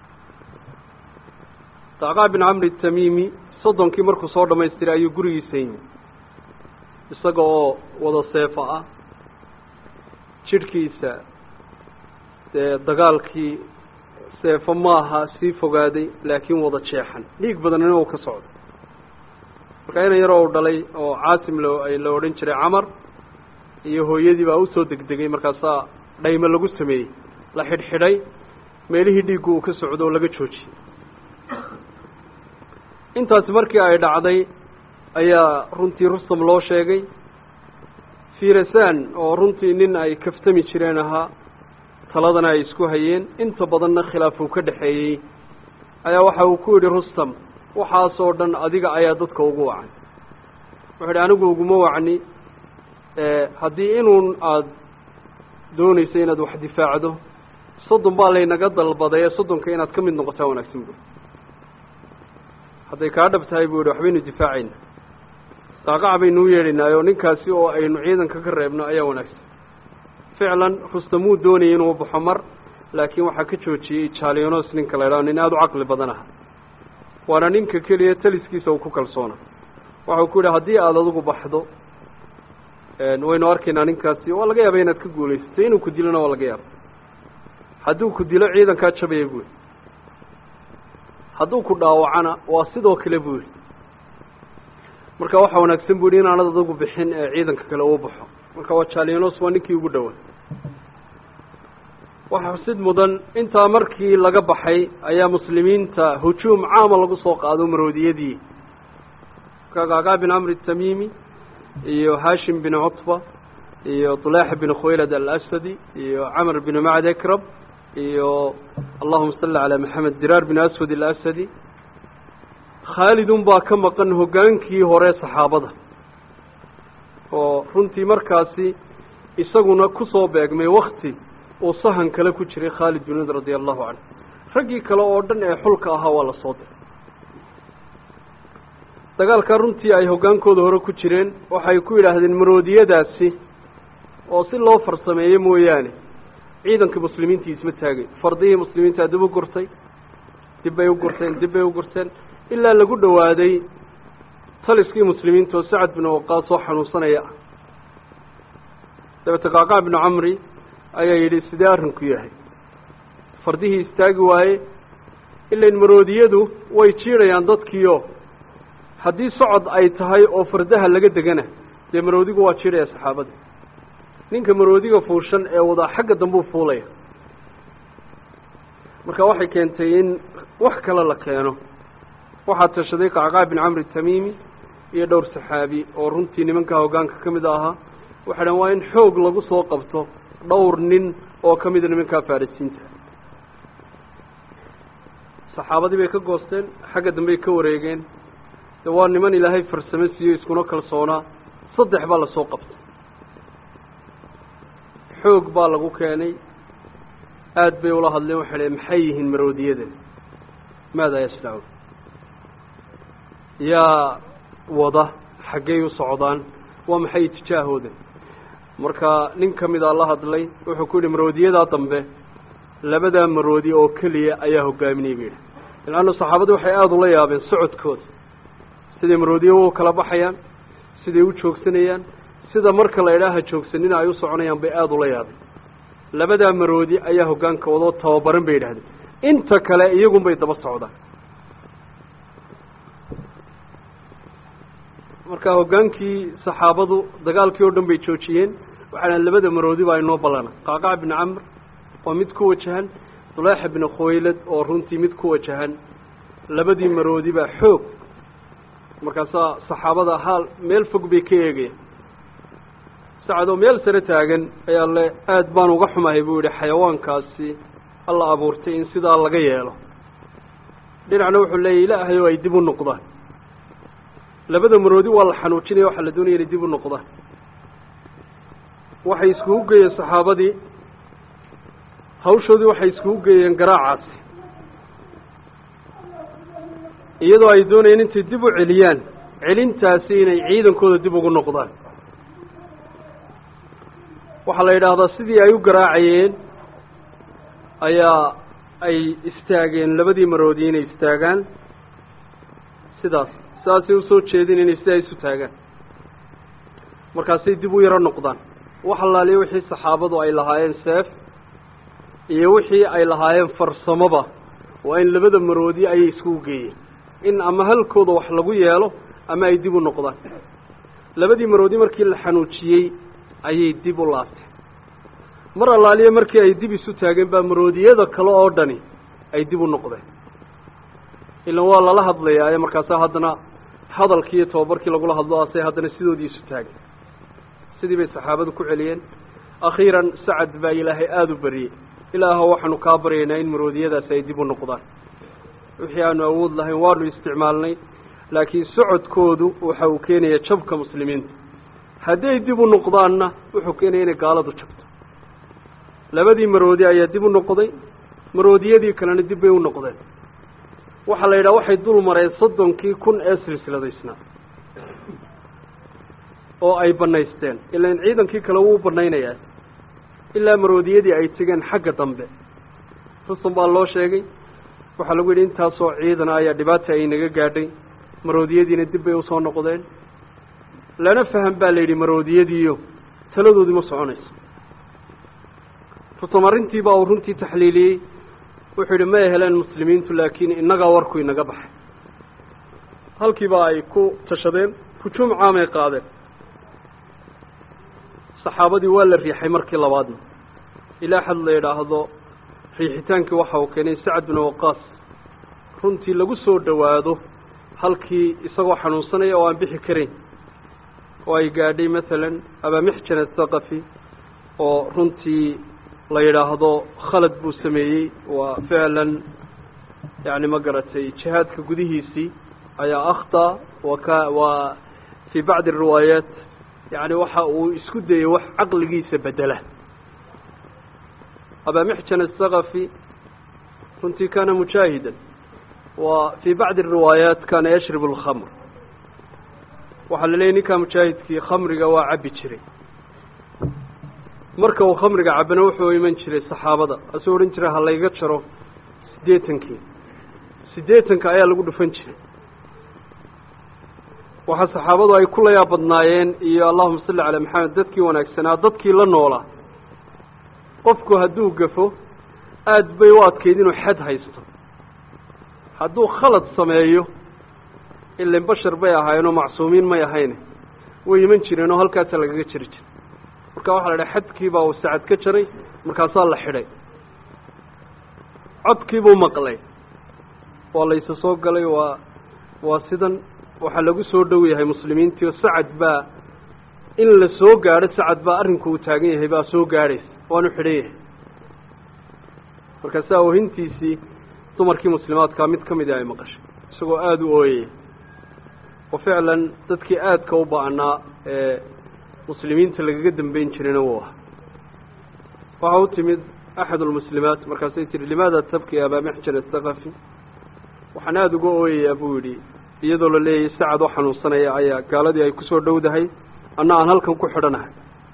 qaaqac bin camri tamiimi soddonkii markuu soo dhamaystiray ayuu gurigiisa yimi isaga oo wada seefo ah jidhkiisa dee dagaalkii seefo maaha sii fogaaday laakiin wada jeexan dhiig badanina uu ka socdo marka inan yaroo u dhalay oo caasim lo la odhan jiray camar iyo hooyadii baa usoo degdegay markaasaa dhaymo lagu sameeyey la xidhxidhay meelihii dhiiggu uu ka socdo oo laga joojiyey intaasi markii ay dhacday ayaa runtii rustam loo sheegay firasan oo runtii nin ay kaftami jireen ahaa taladana ay isku hayeen inta badanna khilaaf uu ka dhexeeyey ayaa waxa uu ku yidhi rustam waxaasoo dhan adiga ayaa dadka ugu wacan wuxuu yidhi anigu uguma wacni haddii inuun aada doonayso inaad wax difaacdo soddon baa laynaga dalbaday ee soddonka inaad ka mid noqotaa wanaagsan buui hadday kaa dhab tahay buu yihi waxbaynu difaacayna qaaqac baynu u yeedhaynaayo ninkaasi oo aynu ciidanka ka reebno ayaa wanaagsan ficlan rustamuu doonayay inuu baxo mar laakiin waxaa ka joojiyey jalianos ninka la idhaho nin aada u caqli badan aha waana ninka keliya taliskiisa uu ku kalsoona waxau ku yidhi haddii aada adigu baxdo waynu arkaynaa ninkaasi waa laga yaaba inaad ka guulaysatay inuu ku dilona waa laga yaaba hadduu ku dilo ciidankaa jabaya buu yihi hadduu ku dhaawacana waa sidoo kale buu yihi marka waxaa wanaagsan bu yihi inaanad adigu bixin ee ciidanka kale uu baxo marka waa jalianos waa ninkii ugu dhowaa waxaa xusid mudan intaa markii laga baxay ayaa muslimiinta hujuum caama lagu soo qaado maroodiyadii kagaagaa bin camr tamimi iyo hashim bin cutba iyo طulaaxa bin khuwaylad alasadi iyo camr bin macd ekrab iyo allahuma salli calaa maxamed diraar bin aswad alasadi khaalidun baa ka maqan hoggaankii hore saxaabada oo runtii markaasi isaguna kusoo beegmay wakti uu sahan kale ku jiray khaalid bin wid radia allahu canhu raggii kale oo dhan ee xulka ahaa waa la soo diray dagaalkaa runtii ay hoggaankooda hore ku jireen waxay ku yidhaahdeen maroodiyadaasi oo si loo farsameeyo mooyaane ciidanka muslimiintii isma taagay fardihii muslimiinta dib u gurtay dib bay u gurteen dib bay u gurteen ilaa lagu dhowaaday taliskii muslimiinta oo sacad bin waqaas oo xanuunsanaya ah dabeete qaaqaa binu camri ayaa yidhi sidee arrinku yahay fardihii istaagi waaye ilain maroodiyadu way jiidhayaan dadkiio haddii socod ay tahay oo fardaha laga degana dee maroodigu waa jiidhaya saxaabada ninka maroodiga fuushan ee wadaa xagga dambuu fuulaya marka waxay keentay in wax kale la keeno waxaa tashaday qacqaa bin camri tamimi iyo dhowr saxaabi oo runtii nimankaa hoggaanka ka mid ahaa waxay dhan waa in xoog lagu soo qabto dhowr nin oo ka mida nimankaa farisiinta saxaabadii bay ka goosteen xagga dambey ka wareegeen de waa niman ilaahay farsamo siiyo iskuna kalsoonaa saddex baa lasoo qabtay xoog baa lagu keenay aada bay ula hadleen waxay dhaheen maxay yihiin maroodiyadan maadaa yasnacuun yaa wada xaggey u socdaan waa maxay itijaahooda marka nin ka mida la hadlay wuxuu ku yidhi maroodiyadaa dambe labadaa maroodi oo keliya ayaa hogaaminayay ba yidhi ilana saxaabadii waxay aada ula yaabeen socodkooda siday maroodiya u kala baxayaan siday u joogsanayaan sida marka la idhaaha joogsanina ay u soconayaan bay aada ula yaabeen labadaa maroodi ayaa hoggaanka wadoo tababaran bay yidhahdeen inta kale iyagun bay daba socdaan marka hoggaankii saxaabadu dagaalkii oo dhan bay joojiyeen waxay dhahen labada maroodi baa inoo ballana qaaqac bin camr oo mid ku wajahan dulaaxa bin khuwaylad oo runtii mid ku wajahan labadii maroodi baa xoog markaasaa saxaabada haal meel fog bay ka eegayaan sacadoo meel sare taagan ayaa le aada baan uga xumahay buu yidhi xayawaankaasi alla abuurtay in sidaa laga yeelo dhinacna wuxuu leeyahy ilaahay oo ay dib u noqdaan labada maroodi waa la xanuujinaya waxaa la doonaya inay dib u noqdaan waxay iskugu geeyeen saxaabadii hawshoodii waxay iskugu geeyeen garaacaasi iyadoo ay doonayeen intay dib u celiyaan celintaasi inay ciidankooda dib ugu noqdaan waxaa la yidhaahdaa sidii ay u garaacayeen ayaa ay istaageen labadii maroodi inay istaagaan sidaas saasay usoo jeedin inay sidaa isu taagaan markaasay dib u yaro noqdaan wax allaaliya wixii saxaabadu ay lahaayeen seef iyo wixii ay lahaayeen farsamoba waa in labada maroodi ayay iskugu geeyeen in ama halkooda wax lagu yeelo ama ay dib u noqdaan labadii maroodi markii la xanuujiyey ayay dib u laabteen mar allaaliya markii ay dib isu taageen baa maroodiyada kale oo dhani ay dib u noqdeen ilan waa lala hadlayaa ee markaasaa haddana hadalkii iyo tababarkii lagula hadlo asay haddana sidoodii isu taagay sidii bay saxaabadu ku celiyeen akhiiran sacad baa ilaahay aada u bariyey ilaaho waxaanu kaa baryaynaa in maroodiyadaasi ay dib u noqdaan wixii aanu awood lahayn waanu isticmaalnay laakiin socodkoodu waxa uu keenaya jabka muslimiinta hadday dib u noqdaanna wuxuu keenaya inay gaaladu jabto labadii maroodi ayaa dib u noqday maroodiyadii kalena dib bay u noqdeen waxaa la yidhaha waxay dul mareen soddonkii kun ee silsiladaysnaa oo ay banaysteen ilaan ciidankii kale wuu banaynayaa ilaa maroodiyadii ay tegeen xagga dambe rusum baa loo sheegay waxaa lagu yidhi intaasoo ciidana ayaa dhibaata ay naga gaadhay maroodiyadiina dib bay usoo noqdeen lana faham baa la yidhi maroodiyadiiyo taladoodii ma soconayso rusum arrintii baa uu runtii taxliiliyey wuxuu yidhi may heleen muslimiintu laakiin innagaa warku inaga baxay halkiiba ay ku tashadeen hujuum caamay qaadeen saxaabadii waa la riixay markii labaadna ilaa xad la yidhaahdo riixitaankii waxa uu keenay sacad binu waqaas runtii lagu soo dhowaado halkii isagoo xanuunsanaya oo aan bixi karayn oo ay gaadhay masalan abaamixjan athaqafi oo runtii la yidhaahdo khalad buu sameeyey waa ficlan yani ma garatay jihaadka gudihiisii ayaa akhta wa ka waa fii bacdi ariwaayaat yani waxa uu isku dayey wax caqligiisa bedela abaamixjan athaqafi runtii kana mujaahidan wa fii bacdi ariwaayaat kana yashrib alkhamr waxaa la leeyay ninkaa mujaahidkii khamriga waa cabbi jiray marka uu khamriga cabana wuxuu iman jiray saxaabada asuu odhan jiray ha layga jaro siddeetankii siddeetanka ayaa lagu dhufan jiray waxaa saxaabadu ay ku layaa badnaayeen iyo allahuma salli calaa maxamed dadkii wanaagsanaa dadkii la noolaa qofku hadduu gafo aada bay u adkayd inuu xad haysto hadduu khalad sameeyo ilan bashar bay ahaayeenoo macsuumiin may ahayne way iman jireen oo halkaasa lagaga jari jiray marka waxaa la dhahay xadkiibaa uu sacad ka jaray markaasaa la xidhay codkiibuu maqlay waa laysa soo galay waa waa sidan waxaa lagu soo dhow yahay muslimiintii oo sacad baa in la soo gaadho sacad baa arrinku uu taagan yahay baa soo gaadhaysa waanu xidhan yahay markaasaa oohintiisii dumarkii muslimaadkaa mid ka midi ay maqashay isagoo aada u ooyaya oo ficlan dadkii aadka u ba-anaa ee muslimiinta lagaga dambeyn jirayna wuu aha waxaa u timid axad almuslimaat markaasay tihi limaada tabki abaa mixjan athaqafi waxaan aada uga ooyayaa buu yidhi iyadoo la leeyahay sacad oo xanuunsanaya ayaa gaaladii ay kusoo dhowdahay anna aan halkan ku xidhanahay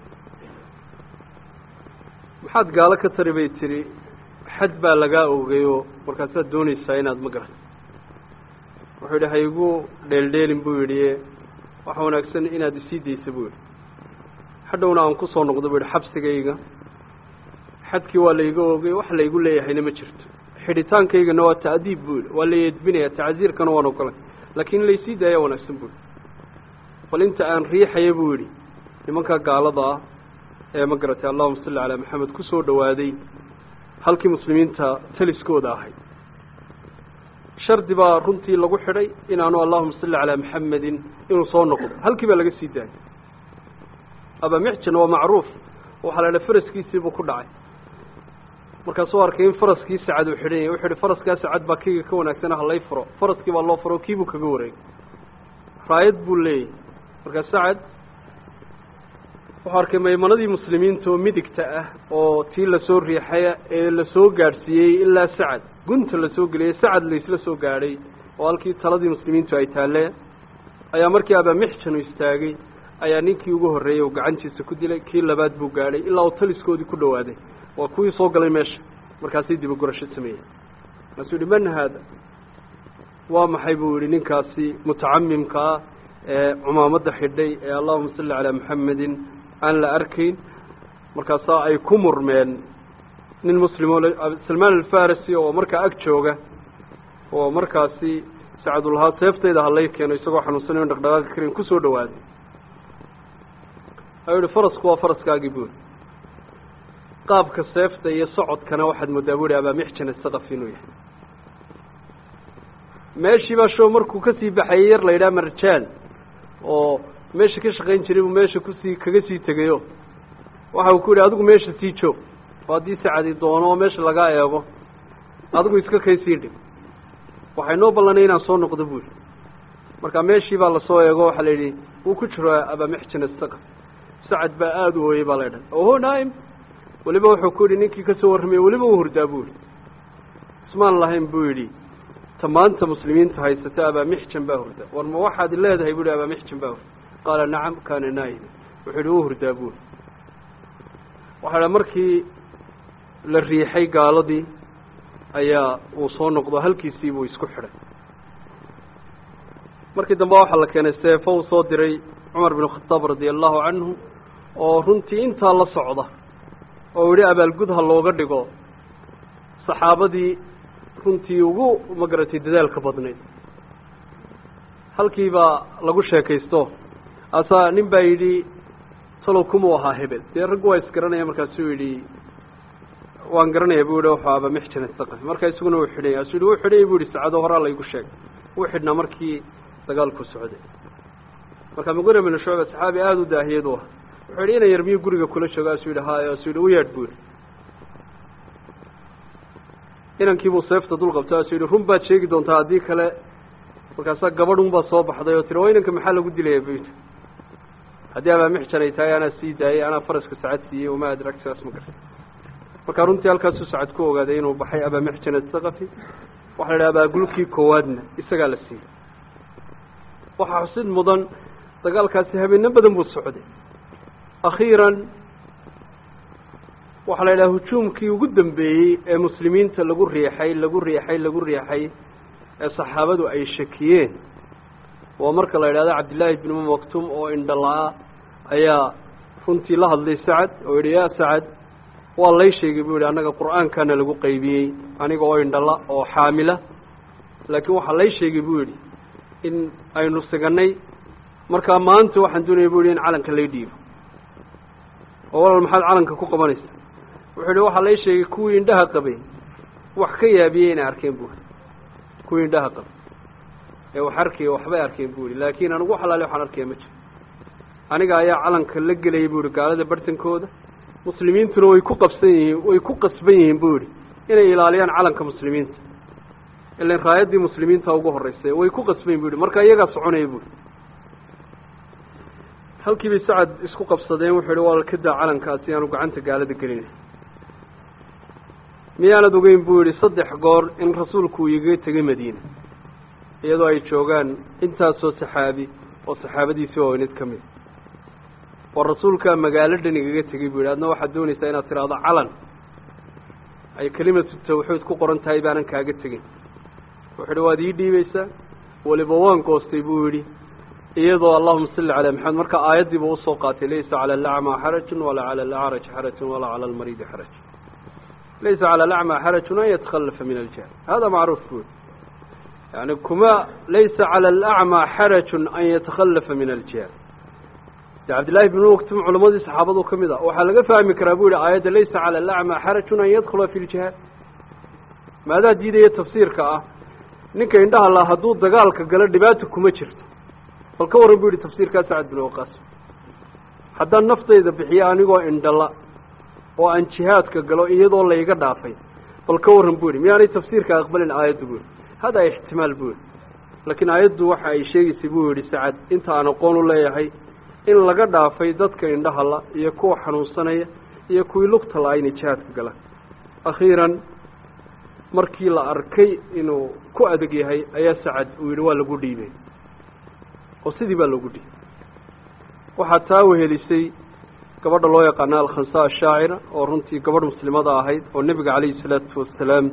maxaad gaalo ka tari bay tihi xad baa lagaa ogay oo markaasaad doonaysaa inaad ma garato wuxuu yidhi haygu dheeldheelin buu yidhi waxa wanaagsan inaad isii daysa buu yidhi hadhowna aan kusoo noqdo buu yidhi xabsigayga xadkii waa layga ogay wax laygu leeyahayna ma jirto xidhitaankaygana waa ta'diib buu yidhi waa la yeedbinaya tacsiirkana waan ogolay laakiin in laysii daaya wanaagsan buu yidhi bal inta aan riixaya buu yidhi nimanka gaalada ah ee ma garatay allahuma salli calaa maxamed kusoo dhowaaday halkii muslimiinta taliskooda ahayd shardi baa runtii lagu xidhay inaanu allahuma salli calaa maxamedin inuu soo noqdo halkii baa laga sii daayay abamixjan waa macruuf waxaa la idhaha faraskiisiibuu ku dhacay markaasuu arkay in faraskii sacad uu xidhan yahay wuxuu ihi faraskaa sacad baa kayga ka wanaagsana halay furo faraskii baa loo furo kiibuu kaga wareegay raayad buu leeyahy markaa sacad wuxuu arkay maymanadii muslimiinta oo midigta ah oo tii lasoo riixay ee lasoo gaadhsiiyey ilaa sacad gunta lasoo geliyey sacad laysla soo gaadhay oo halkii taladii muslimiintu ay taalle ayaa markii abamixjan uu istaagay ayaa ninkii ugu horreeyey uu gacantiisa ku dilay kii labaad buu gaadhay ilaa uu taliskoodii ku dhowaaday waa kuwii soo galay meesha markaasay dibagurasho sameeyey markaasuu yihi man haada waa maxay buu yihi ninkaasi mutacamimka ah ee cumaamadda xidhay ee allahuma salli calaa maxamedin aan la arkayn markaasaa ay ku murmeen nin muslimo salmaan alfarisi oo markaa ag jooga oo markaasi sacadulahaa seeftayda halay keeno isagoo xanuunsanayo dhaqdhaqaaqi karin kusoo dhawaaday ayuu yihi farasku waa faraskaagii buuri qaabka seefta iyo socodkana waxaad moodaa bu ihi abaamixjan asaqaf inuu yahay meeshiibaa show markuu kasii baxayay yar la yidhaha marjaan oo meesha ka shaqayn jiray buu meesha kusii kaga sii tegayo waxa uu ku yidhi adigu meesha sii joog oo haddii sacadi doono oo meesha lagaa eego adigu iska kay sii dhig waxay noo ballanay inaan soo noqdo buu yidhi marka meeshii baa lasoo eego waxaa la yidhi wuu ku jiro abamixjan isaga sacad baa aada u ooyey baa la ydhaha oho naim weliba wuxuu ku yidhi ninkii kasoo warramaya weliba u hurdaa buu yidhi ismaan lahayn buu yidhi ta maanta muslimiinta haysata abamixjan baa hurda war ma waxaad leedahay bu yidhi abamixjan baa hurda qaala nacam kaana naa'ima wuxuu yidhi u hurdaa buu yidhi waxaa dha markii la riixay gaaladii ayaa uu soo noqdo halkiisii buu isku xidhay markii dambe waxaa la keenay seefo uu soo diray cumar bin khataab radia allahu canhu oo runtii intaa la socda oo yidhi abaalgud ha looga dhigo saxaabadii runtii ugu magaratay dadaalka badnayd halkii baa lagu sheekaysto asaa nin baa yidhi talow kumuu ahaa hebel dee raggu waa isgaranaya markaasuu yidhi waan garanaya bu yihi wuxuu aba mixjan isaqafi markaa isaguna uu xidhanya asuu yihi wuu xidhayay bu yihi saacado horaa laygu sheegay wuu xidhnaa markii dagaalku socday marka muqira bin shucba saxaabi aada u daahiyad u ah wuxuu yidhi inan yar miyuu guriga kula jooga asuu yidhi haayo asuu yidhi u yeedh bu yihi inankiibuu seefta dul qabtay asuu yidhi run baad sheegi doontaa haddii kale markaasaa gabadhun baa soo baxday oo tiri waa inanka maxaa lagu dilaya bu yidhi haddii abaamixjan ay tahay anaa sii daayay anaa faraska sacad siiyey uma adrag sidaas ma garta marka runtii halkaasuu sacad ku ogaaday inuu baxay abaamixjan asaqafi waxa la idhaha abaagulkii koowaadna isagaa la siiyey waxaa xusid mudan dagaalkaasi habeeno badan buu socday akhiiran waxaa la yidhaha hujuumkii ugu dambeeyey ee muslimiinta lagu riixay lagu riixay lagu riixay ee saxaabadu ay shakiyeen waa marka la yidhahdo cabdillaahi bn um maktum oo indhala-a ayaa runtii la hadlay sacad oo yidhi yaa sacad waa lay sheegay buu yihi annaga qur-aankana lagu qaybiyey aniga oo indhala oo xaamila laakiin waxaa lay sheegay buu yidhi in aynu siganay markaa maanta waxaan doonaya bu yihi in calanka lay dhiibo oo walal maxaad calanka ku qabanaysa wuxuu yihi waxaa lay sheegay kuwii indhaha qabay wax ka yaabiyey inay arkeen bu kuwii indhaha qabay ee wax arkaya waxbay arkeen bu yihi laakiin anigu xalaale waxaan arkaya ma jiro aniga ayaa calanka la gelayay bu yihi gaalada bartankooda muslimiintuna way ku qabsan yihiin way ku qasban yihiin bu yihi inay ilaaliyaan calanka muslimiinta ilan raayaddii muslimiinta ugu horreysay way ku qasbayn bu yihi marka iyagaa soconaya bu yihi halkii bay sacad isku qabsadeen wuxuu yihi waa ka daa calankaasi aanu gacanta gaalada gelinay miyaanad ogeyn buu yihi saddex goor in rasuulku uu igaga tegay madiina iyadoo ay joogaan intaasoo saxaabi oo saxaabadiisii waaweynid ka mid oo rasuulkaa magaalo dhan igaga tegay bu yidhi adna waxaad doonaysaa inaad tidhaahdo calan ay kelimatu tawxiid ku qoran tahay baanan kaaga tegin wuxuu yidhi waad ii dhiibaysaa weliba waan goostay buu yidhi iyadoo allahuma salli calaa maxamed marka aayaddiiba usoo qaatay laysa cala alacmaa xarajun walaa cala alacraj xarajun walaa cala almariidi xaraj laysa cala alacmaa xarajun an yatakhallafa min aljahl hada macruuf buu yihi yani kuma laysa cala alacmaa xarajun an yatakhallafa min aljihaad de cabdillahi bn maktum culamadii saxaabadu ka mid ah waxaa laga fahmi karaa bu yihi aayadda laysa cala alacmaa xarajun an yadkhula fi ljihaad maadaa diidaya tafsiirka ah ninka indhaha la hadduu dagaalka galo dhibaata kuma jirto bal ka warran bu yihi tafsiirkaa sacad bin waqaas haddaan naftayda bixiyo anigoo indhala oo aan jihaadka galo iyadoo layga dhaafay bal ka warran bu yihi miyaanay tafsiirka aqbalin aayaddu bu yihi hada ixtimaal bu yihi laakiin aayaddu waxa ay sheegaysay buu yihi sacad inta aan aqoon u leeyahay in laga dhaafay dadka indhahala iyo kuwa xanuunsanaya iyo kuwii lugta la-a inay jihaadka galaan akhiiran markii la arkay inuu ku adeg yahay ayaa sacad uu yidhi waa lagu dhiibay oo sidii baa loogu dhiibay waxaa taa wehelisay gabadha loo yaqaana alkhansa ashaacira oo runtii gabadh muslimada ahayd oo nebiga calayhi salaatu wasalaam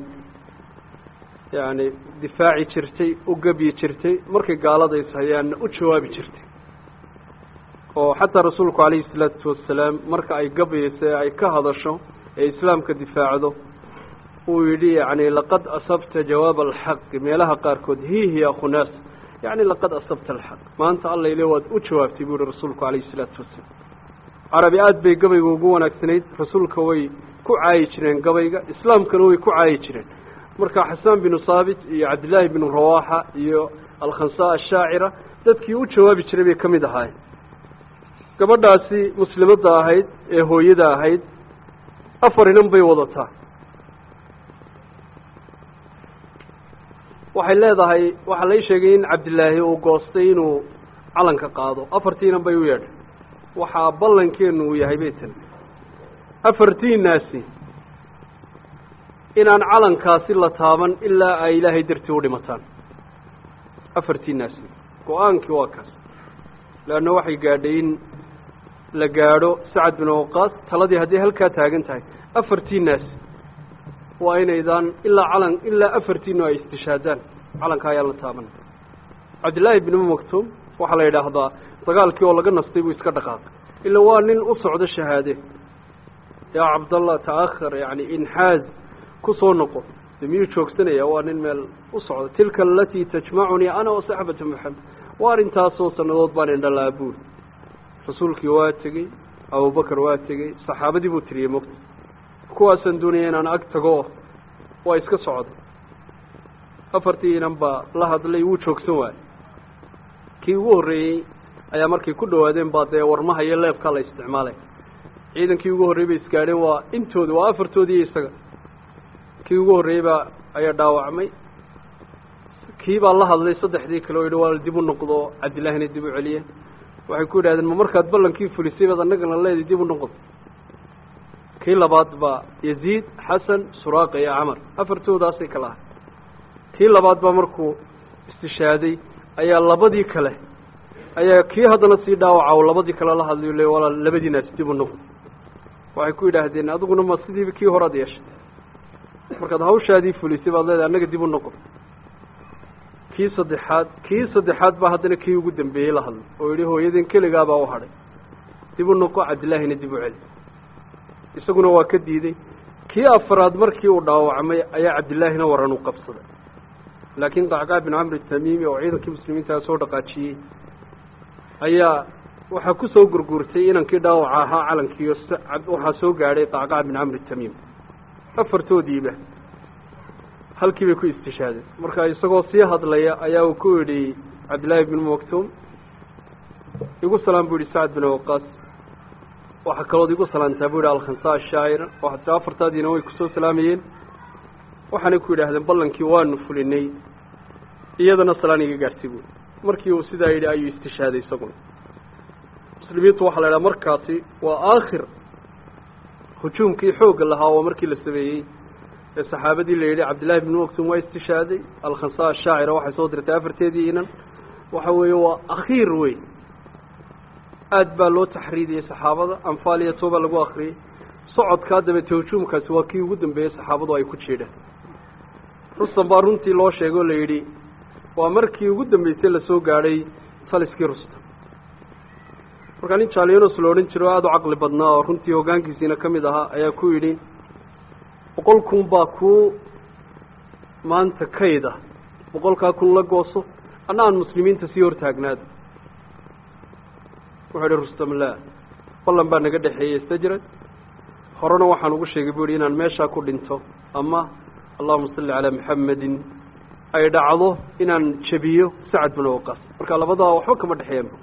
yacni difaaci jirtay u gebyi jirtay markay gaalada ishayaanna u jawaabi jirtay oo xataa rasuulku calayhi salaatu wasalaam marka ay gabayayso ee ay ka hadasho ee islaamka difaacdo uu yidhi yacni laqad asabta jawaab alxaqi meelaha qaarkood hihi akhunaas yacni laqad asabta alxaq maanta alla ile waad u jawaabtay buu yihi rasuulku calayhi salaatu wasalaam carabi aada bay gabayga ugu wanaagsanayd rasuulka way ku caayi jireen gabayga islaamkana way ku caayi jireen marka xasaan binu saabit iyo cabdillaahi binu rawaxa iyo alkhansa ashaacira dadkii u jawaabi jiray bay ka mid ahaayeen gabadhaasi muslimadda ahayd ee hooyada ahayd afar inan bay wadataa waxay leedahay waxaa lai sheegay in cabdillaahi uu goostay inuu calanka qaado afartii inan bay u yeedhay waxaa ballankeenu uu yahay bay tiri afartiinaasi inaan calankaasi la taaban ilaa ay ilaahay dartii u dhimataan afartiinaasi go-aankii waa kaas leanna waxay gaadhay in la gaadho sacad bin waqaas taladii hadday halkaa taagan tahay afartiinaasi waa inaydaan ilaa calan ilaa afartiinu ay istishaadaan calanka ayaan la taaban cabdillaahi bn maktuum waxaa la yidhaahdaa dagaalkii oo laga nastay buu iska dhaqaaqay ila waa nin u socdo shahaade yaa cabdallah ta'ahar yani inxaaz ku soo noqo de miyuu joogsanaya waa nin meel u socdo tilka alatii tajmacunii ana wasaxbata maxamed waa arrintaasoo sannadood baan indhalaa buuri rasuulkii waa tegey abubakar waa tegey saxaabadii buu tiriyey mogta kuwaasaan doonaya inaan ag tago waa iska socday afartii inan baa la hadlay wuu joogsan waayey kii ugu horreeyey ayaa markay ku dhawaadeen baa dee warmaha iyo leebkaa la isticmaalay ciidankii ugu horreyey bay isgaadheen waa intooda waa afartoodii iyo isaga kii ugu horreeyey baa ayaa dhaawacmay kii baa la hadlay saddexdii kale oo yidhi waa dib u noqdo cabdillaahina dib u celiye waxay ku yidhahdeen ma markaad ballankii fulisay baad annagana leedi dib u noqod kii labaad baa yaziid xasan suraaqa iyo camar afartoodaasay kala ahay kii labaad baa markuu istishaaday ayaa labadii kale ayaa kii haddana sii dhaawaca oo labadii kale la hadlayo le walaal labadiinaasi dib u noqod waxay ku yidhaahdeen adiguna ma sidiiba kii horead yeeshay markaad hawshaadii fulisay baad leedahay annaga dib u noqon kii saddexaad kii saddexaad baa haddana kii ugu dambeeyey la hadlay oo yidhi hooyadeen keligaabaa u hadhay dib u noqo cabdillaahina dib u celi isaguna waa ka diiday kii afaraad markii uu dhaawacmay ayaa cabdillaahina waran u qabsaday laakiin qacqaa bin camri tamiimi oo ciidankii muslimiintaa soo dhaqaajiyey ayaa waxaa ku soo gurguurtay inankii dhaawaca ahaa calankiiyo waxaa soo gaadhay qacqaa bin camri tamiim afartoodiiba halkii bay ku istishaadeen marka isagoo sii hadlaya ayaa uu ku yidhi cabdillaahi bn maktuum igu salaam bu yihi sacad bin waqaas waxaa kalood igu salaantaa bu yihi alkhansa ashaacira waxaase afartaadiina way kusoo salaamayeen waxaanay ku yidhaahdeen ballankii waanu fulinay iyadana salaan iga gaartay buui markii uu sidaa yidhi ayuu istishaaday isaguna muslimiintu waxaa la idhaha markaasi waa aakhir hujuumkii xoogga lahaa oo markii la sameeyey ee saxaabadii la yidhi cabdillahi bn maktum waa istishaaday alkhansa ashaacira waxay soo dirtay afarteedii inan waxa weeye waa akhiir wey aad baa loo taxriidiyey saxaabada anfaal iyo tooba lagu akriyey socodkaa dabeete hujuumkaasi waa kii ugu dambeeyey saxaabadu ay ku jiidhaan rustam baa runtii loo sheegay oo la yidhi waa markii ugu dambeysay lasoo gaadhay taliskii rustam markaa nin jalianos la odhan jiro aada u caqli badnaa oo runtii hoggaankiisiina ka mid ahaa ayaa ku yidhi boqol kun baa kuu maanta kayda boqolkaa kun la gooso anna aan muslimiinta sii hortaagnaada wuxuu idhi rustam laa ballan baa naga dhexeeyey istajrad horena waxaan ugu sheegay bu ihi inaan meeshaa ku dhinto ama allahuma salli calaa maxamedin ay dhacdo inaan jebiyo sacad bin waqaas marka labadaa waxba kama dhexeeyanba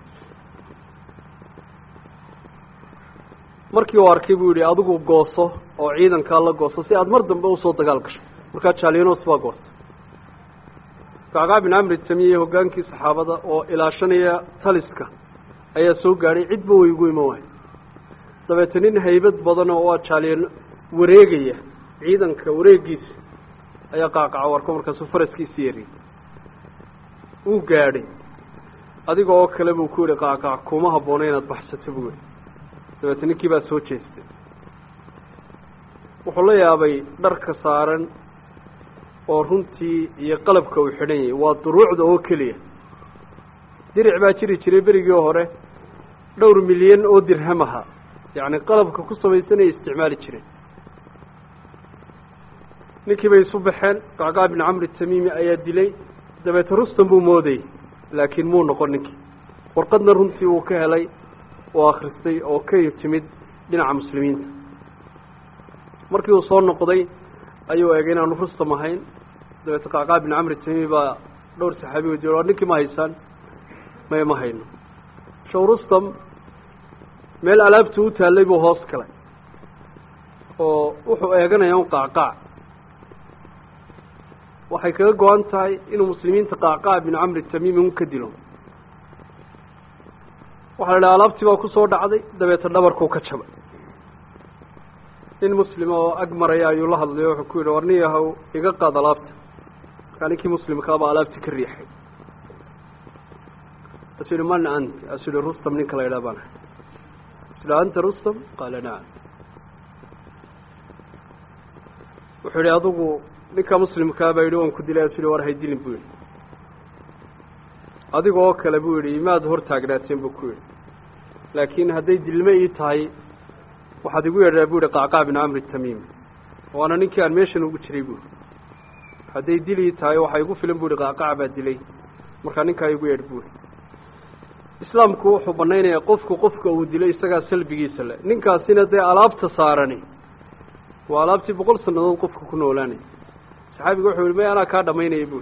markii uu arkay buu yihi adigu gooso oo ciidankaa la gooso si aad mar dambe usoo dagaal gasho markaa jalianos baa goostay kacqaa bin camri tamiye hoggaankii saxaabada oo ilaashanaya taliska ayaa soo gaadhay cidba way ugu iman wahay dabeete nin haybad badan oo waa jaaliyan wareegaya ciidanka wareegiisa ayaa qaaqaca warko markaasuu faraskiisi yariyay wuu gaadhay adiga oo kale buu ku yihi qaaqac kuma habboona inaad baxsato buu yihi dabeete ninkii baa soo jeestay wuxuu la yaabay dharka saaran oo runtii iyo qalabka uu xidhan yahay waa duruucda oo keliya diric baa jiri jiray berigii hore dhowr milyan oo dirham ahaa yacni qalabka ku samaysanay isticmaali jireen ninkii bay isu baxeen qacqaa bin camri tamiimi ayaa dilay dabeete rustan buu moodayay laakiin muu noqon ninkii warqadna runtii uu ka helay oo akhristay oo ka timid dhinaca muslimiinta markii uu soo noqday ayuu eegay inaanu rustam ahayn dabeete qacqaa bin camri tamiimi baa dhowr saxaabi wadiy war ninkii ma haysaan maya ma hayno show rustam meel alaabtu u taallay buu hoos galay oo wuxuu eeganaya un qaacqaac waxay kaga go-an tahay inuu muslimiinta qaacqaac bin camri tamiimi un ka dilo waxaa la idhaha alaabtii baa kusoo dhacday dabeete dhabarkuu ka jabay nin muslima oo ag maraya ayuu la hadlayo wuxuu ku yidhi war nin yahow iga qaad alaabta markaa ninkii muslimkaabaa alaabtii ka riixay asuu yihi man ant asuu yihi rustam ninka la yidhaha baan ahay asu yihi anta rustam qaala nacam wuxuu yihi adigu ninka muslimkaa baa yidhi waan ku dilay asu yihi war haydilin buu yidhi adiga oo kale buu yidhi imaad hor taagnaateen buu ku yidhi laakiin hadday dilme ii tahay waxaad igu yeedhaa bu yihi qacqaa bin camri tamiimi waana ninkii aan meeshan ugu jiray buuri hadday dil ii tahay waxaa igu filan bu yihi qacqac baa dilay markaa ninkaa igu yeedh buuri islaamku wuxuu banaynayaa qofku qofka uu dilay isagaa salbigiisa le ninkaasina dee alaabta saarani waa alaabtii boqol sannadood qofka ku noolaanaya saxaabiga wuxuu yihi may anaa kaa dhamaynaya buuri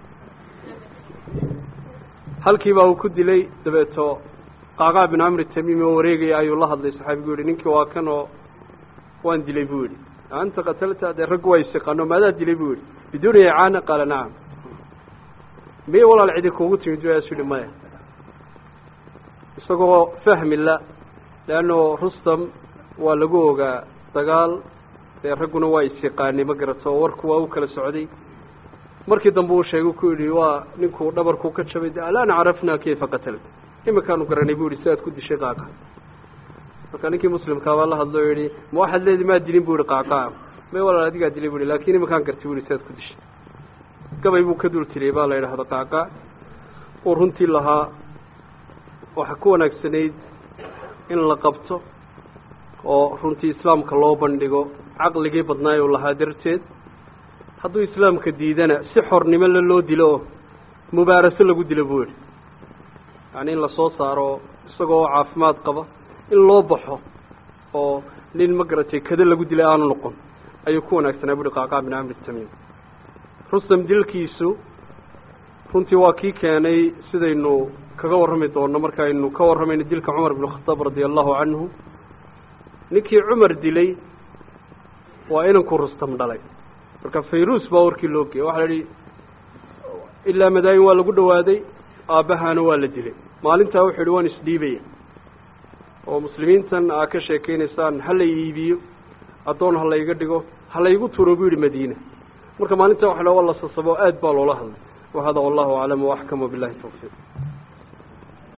halkiibaa uu ku dilay dabeeto qacqaa bin camri tamiimi oo wareegaya ayuu la hadlay saxaabigu yihi ninkii waa kan oo waan dilay buu yihi anta qatalta dee raggu waa isiqaano maadaa dilay buu yihi biduuni icaana qaala nacam miya walaal cidi kuugu timid waasu yihi maya isagoo fahmi la leanno rustam waa lagu ogaa dagaal dee ragguna waa isiqaanay ma garato oo warku waa u kala socday markii dambe uu sheegay ku yidhi waa ninkuu dhabarku ka jabay de alaan carafna kayfa qatalta iminkaanu garanay bu yihi si aad ku dishay qaaqa marka ninkii muslimkaabaa la hadlo o yihi ma waxaad leedi maa dilin bu yihi qaaqaa may walaal adigaa dilay bu yihi lakin iminkaan gartay bu yihi si aad ku dishay gabay buu ka dul tiriyay baa la yidhahda qaaqaa uu runtii lahaa waxaa ku wanaagsanayd in la qabto oo runtii islaamka loo bandhigo caqligii badnaay uu lahaa darteed hadduu islaamka diidana si xornimo le loo dilo oo mubaaraso lagu dilo buu yihi yani in lasoo saaro isagoo caafimaad qaba in loo baxo oo nin ma garatay kada lagu dilay aanu noqon ayuu ku wanaagsanaa buuhi qacqaa bin camri tamiim rustam dilkiisu runtii waa kii keenay sidaynu kaga warrami doonno markaaynu ka warramayno dilka cumar bin khataab radia allahu canhu ninkii cumar dilay waa inankuu rustam dhalay marka fayrus baa warkii loo geeyay waxaa la yihi ilaa madaayin waa lagu dhawaaday aabbahaana waa la dilay maalintaa wuxuu yihi waan isdhiibaya oo muslimiintan aa ka sheekeynaysaan ha la iibiyo addoon ha layga dhigo ha laygu turo buu yihi madiina marka maalintaa waxa la waa la sasabo aad baa loola hadlay wahada wallahu aclam waaxkam wabillahi tawfiiq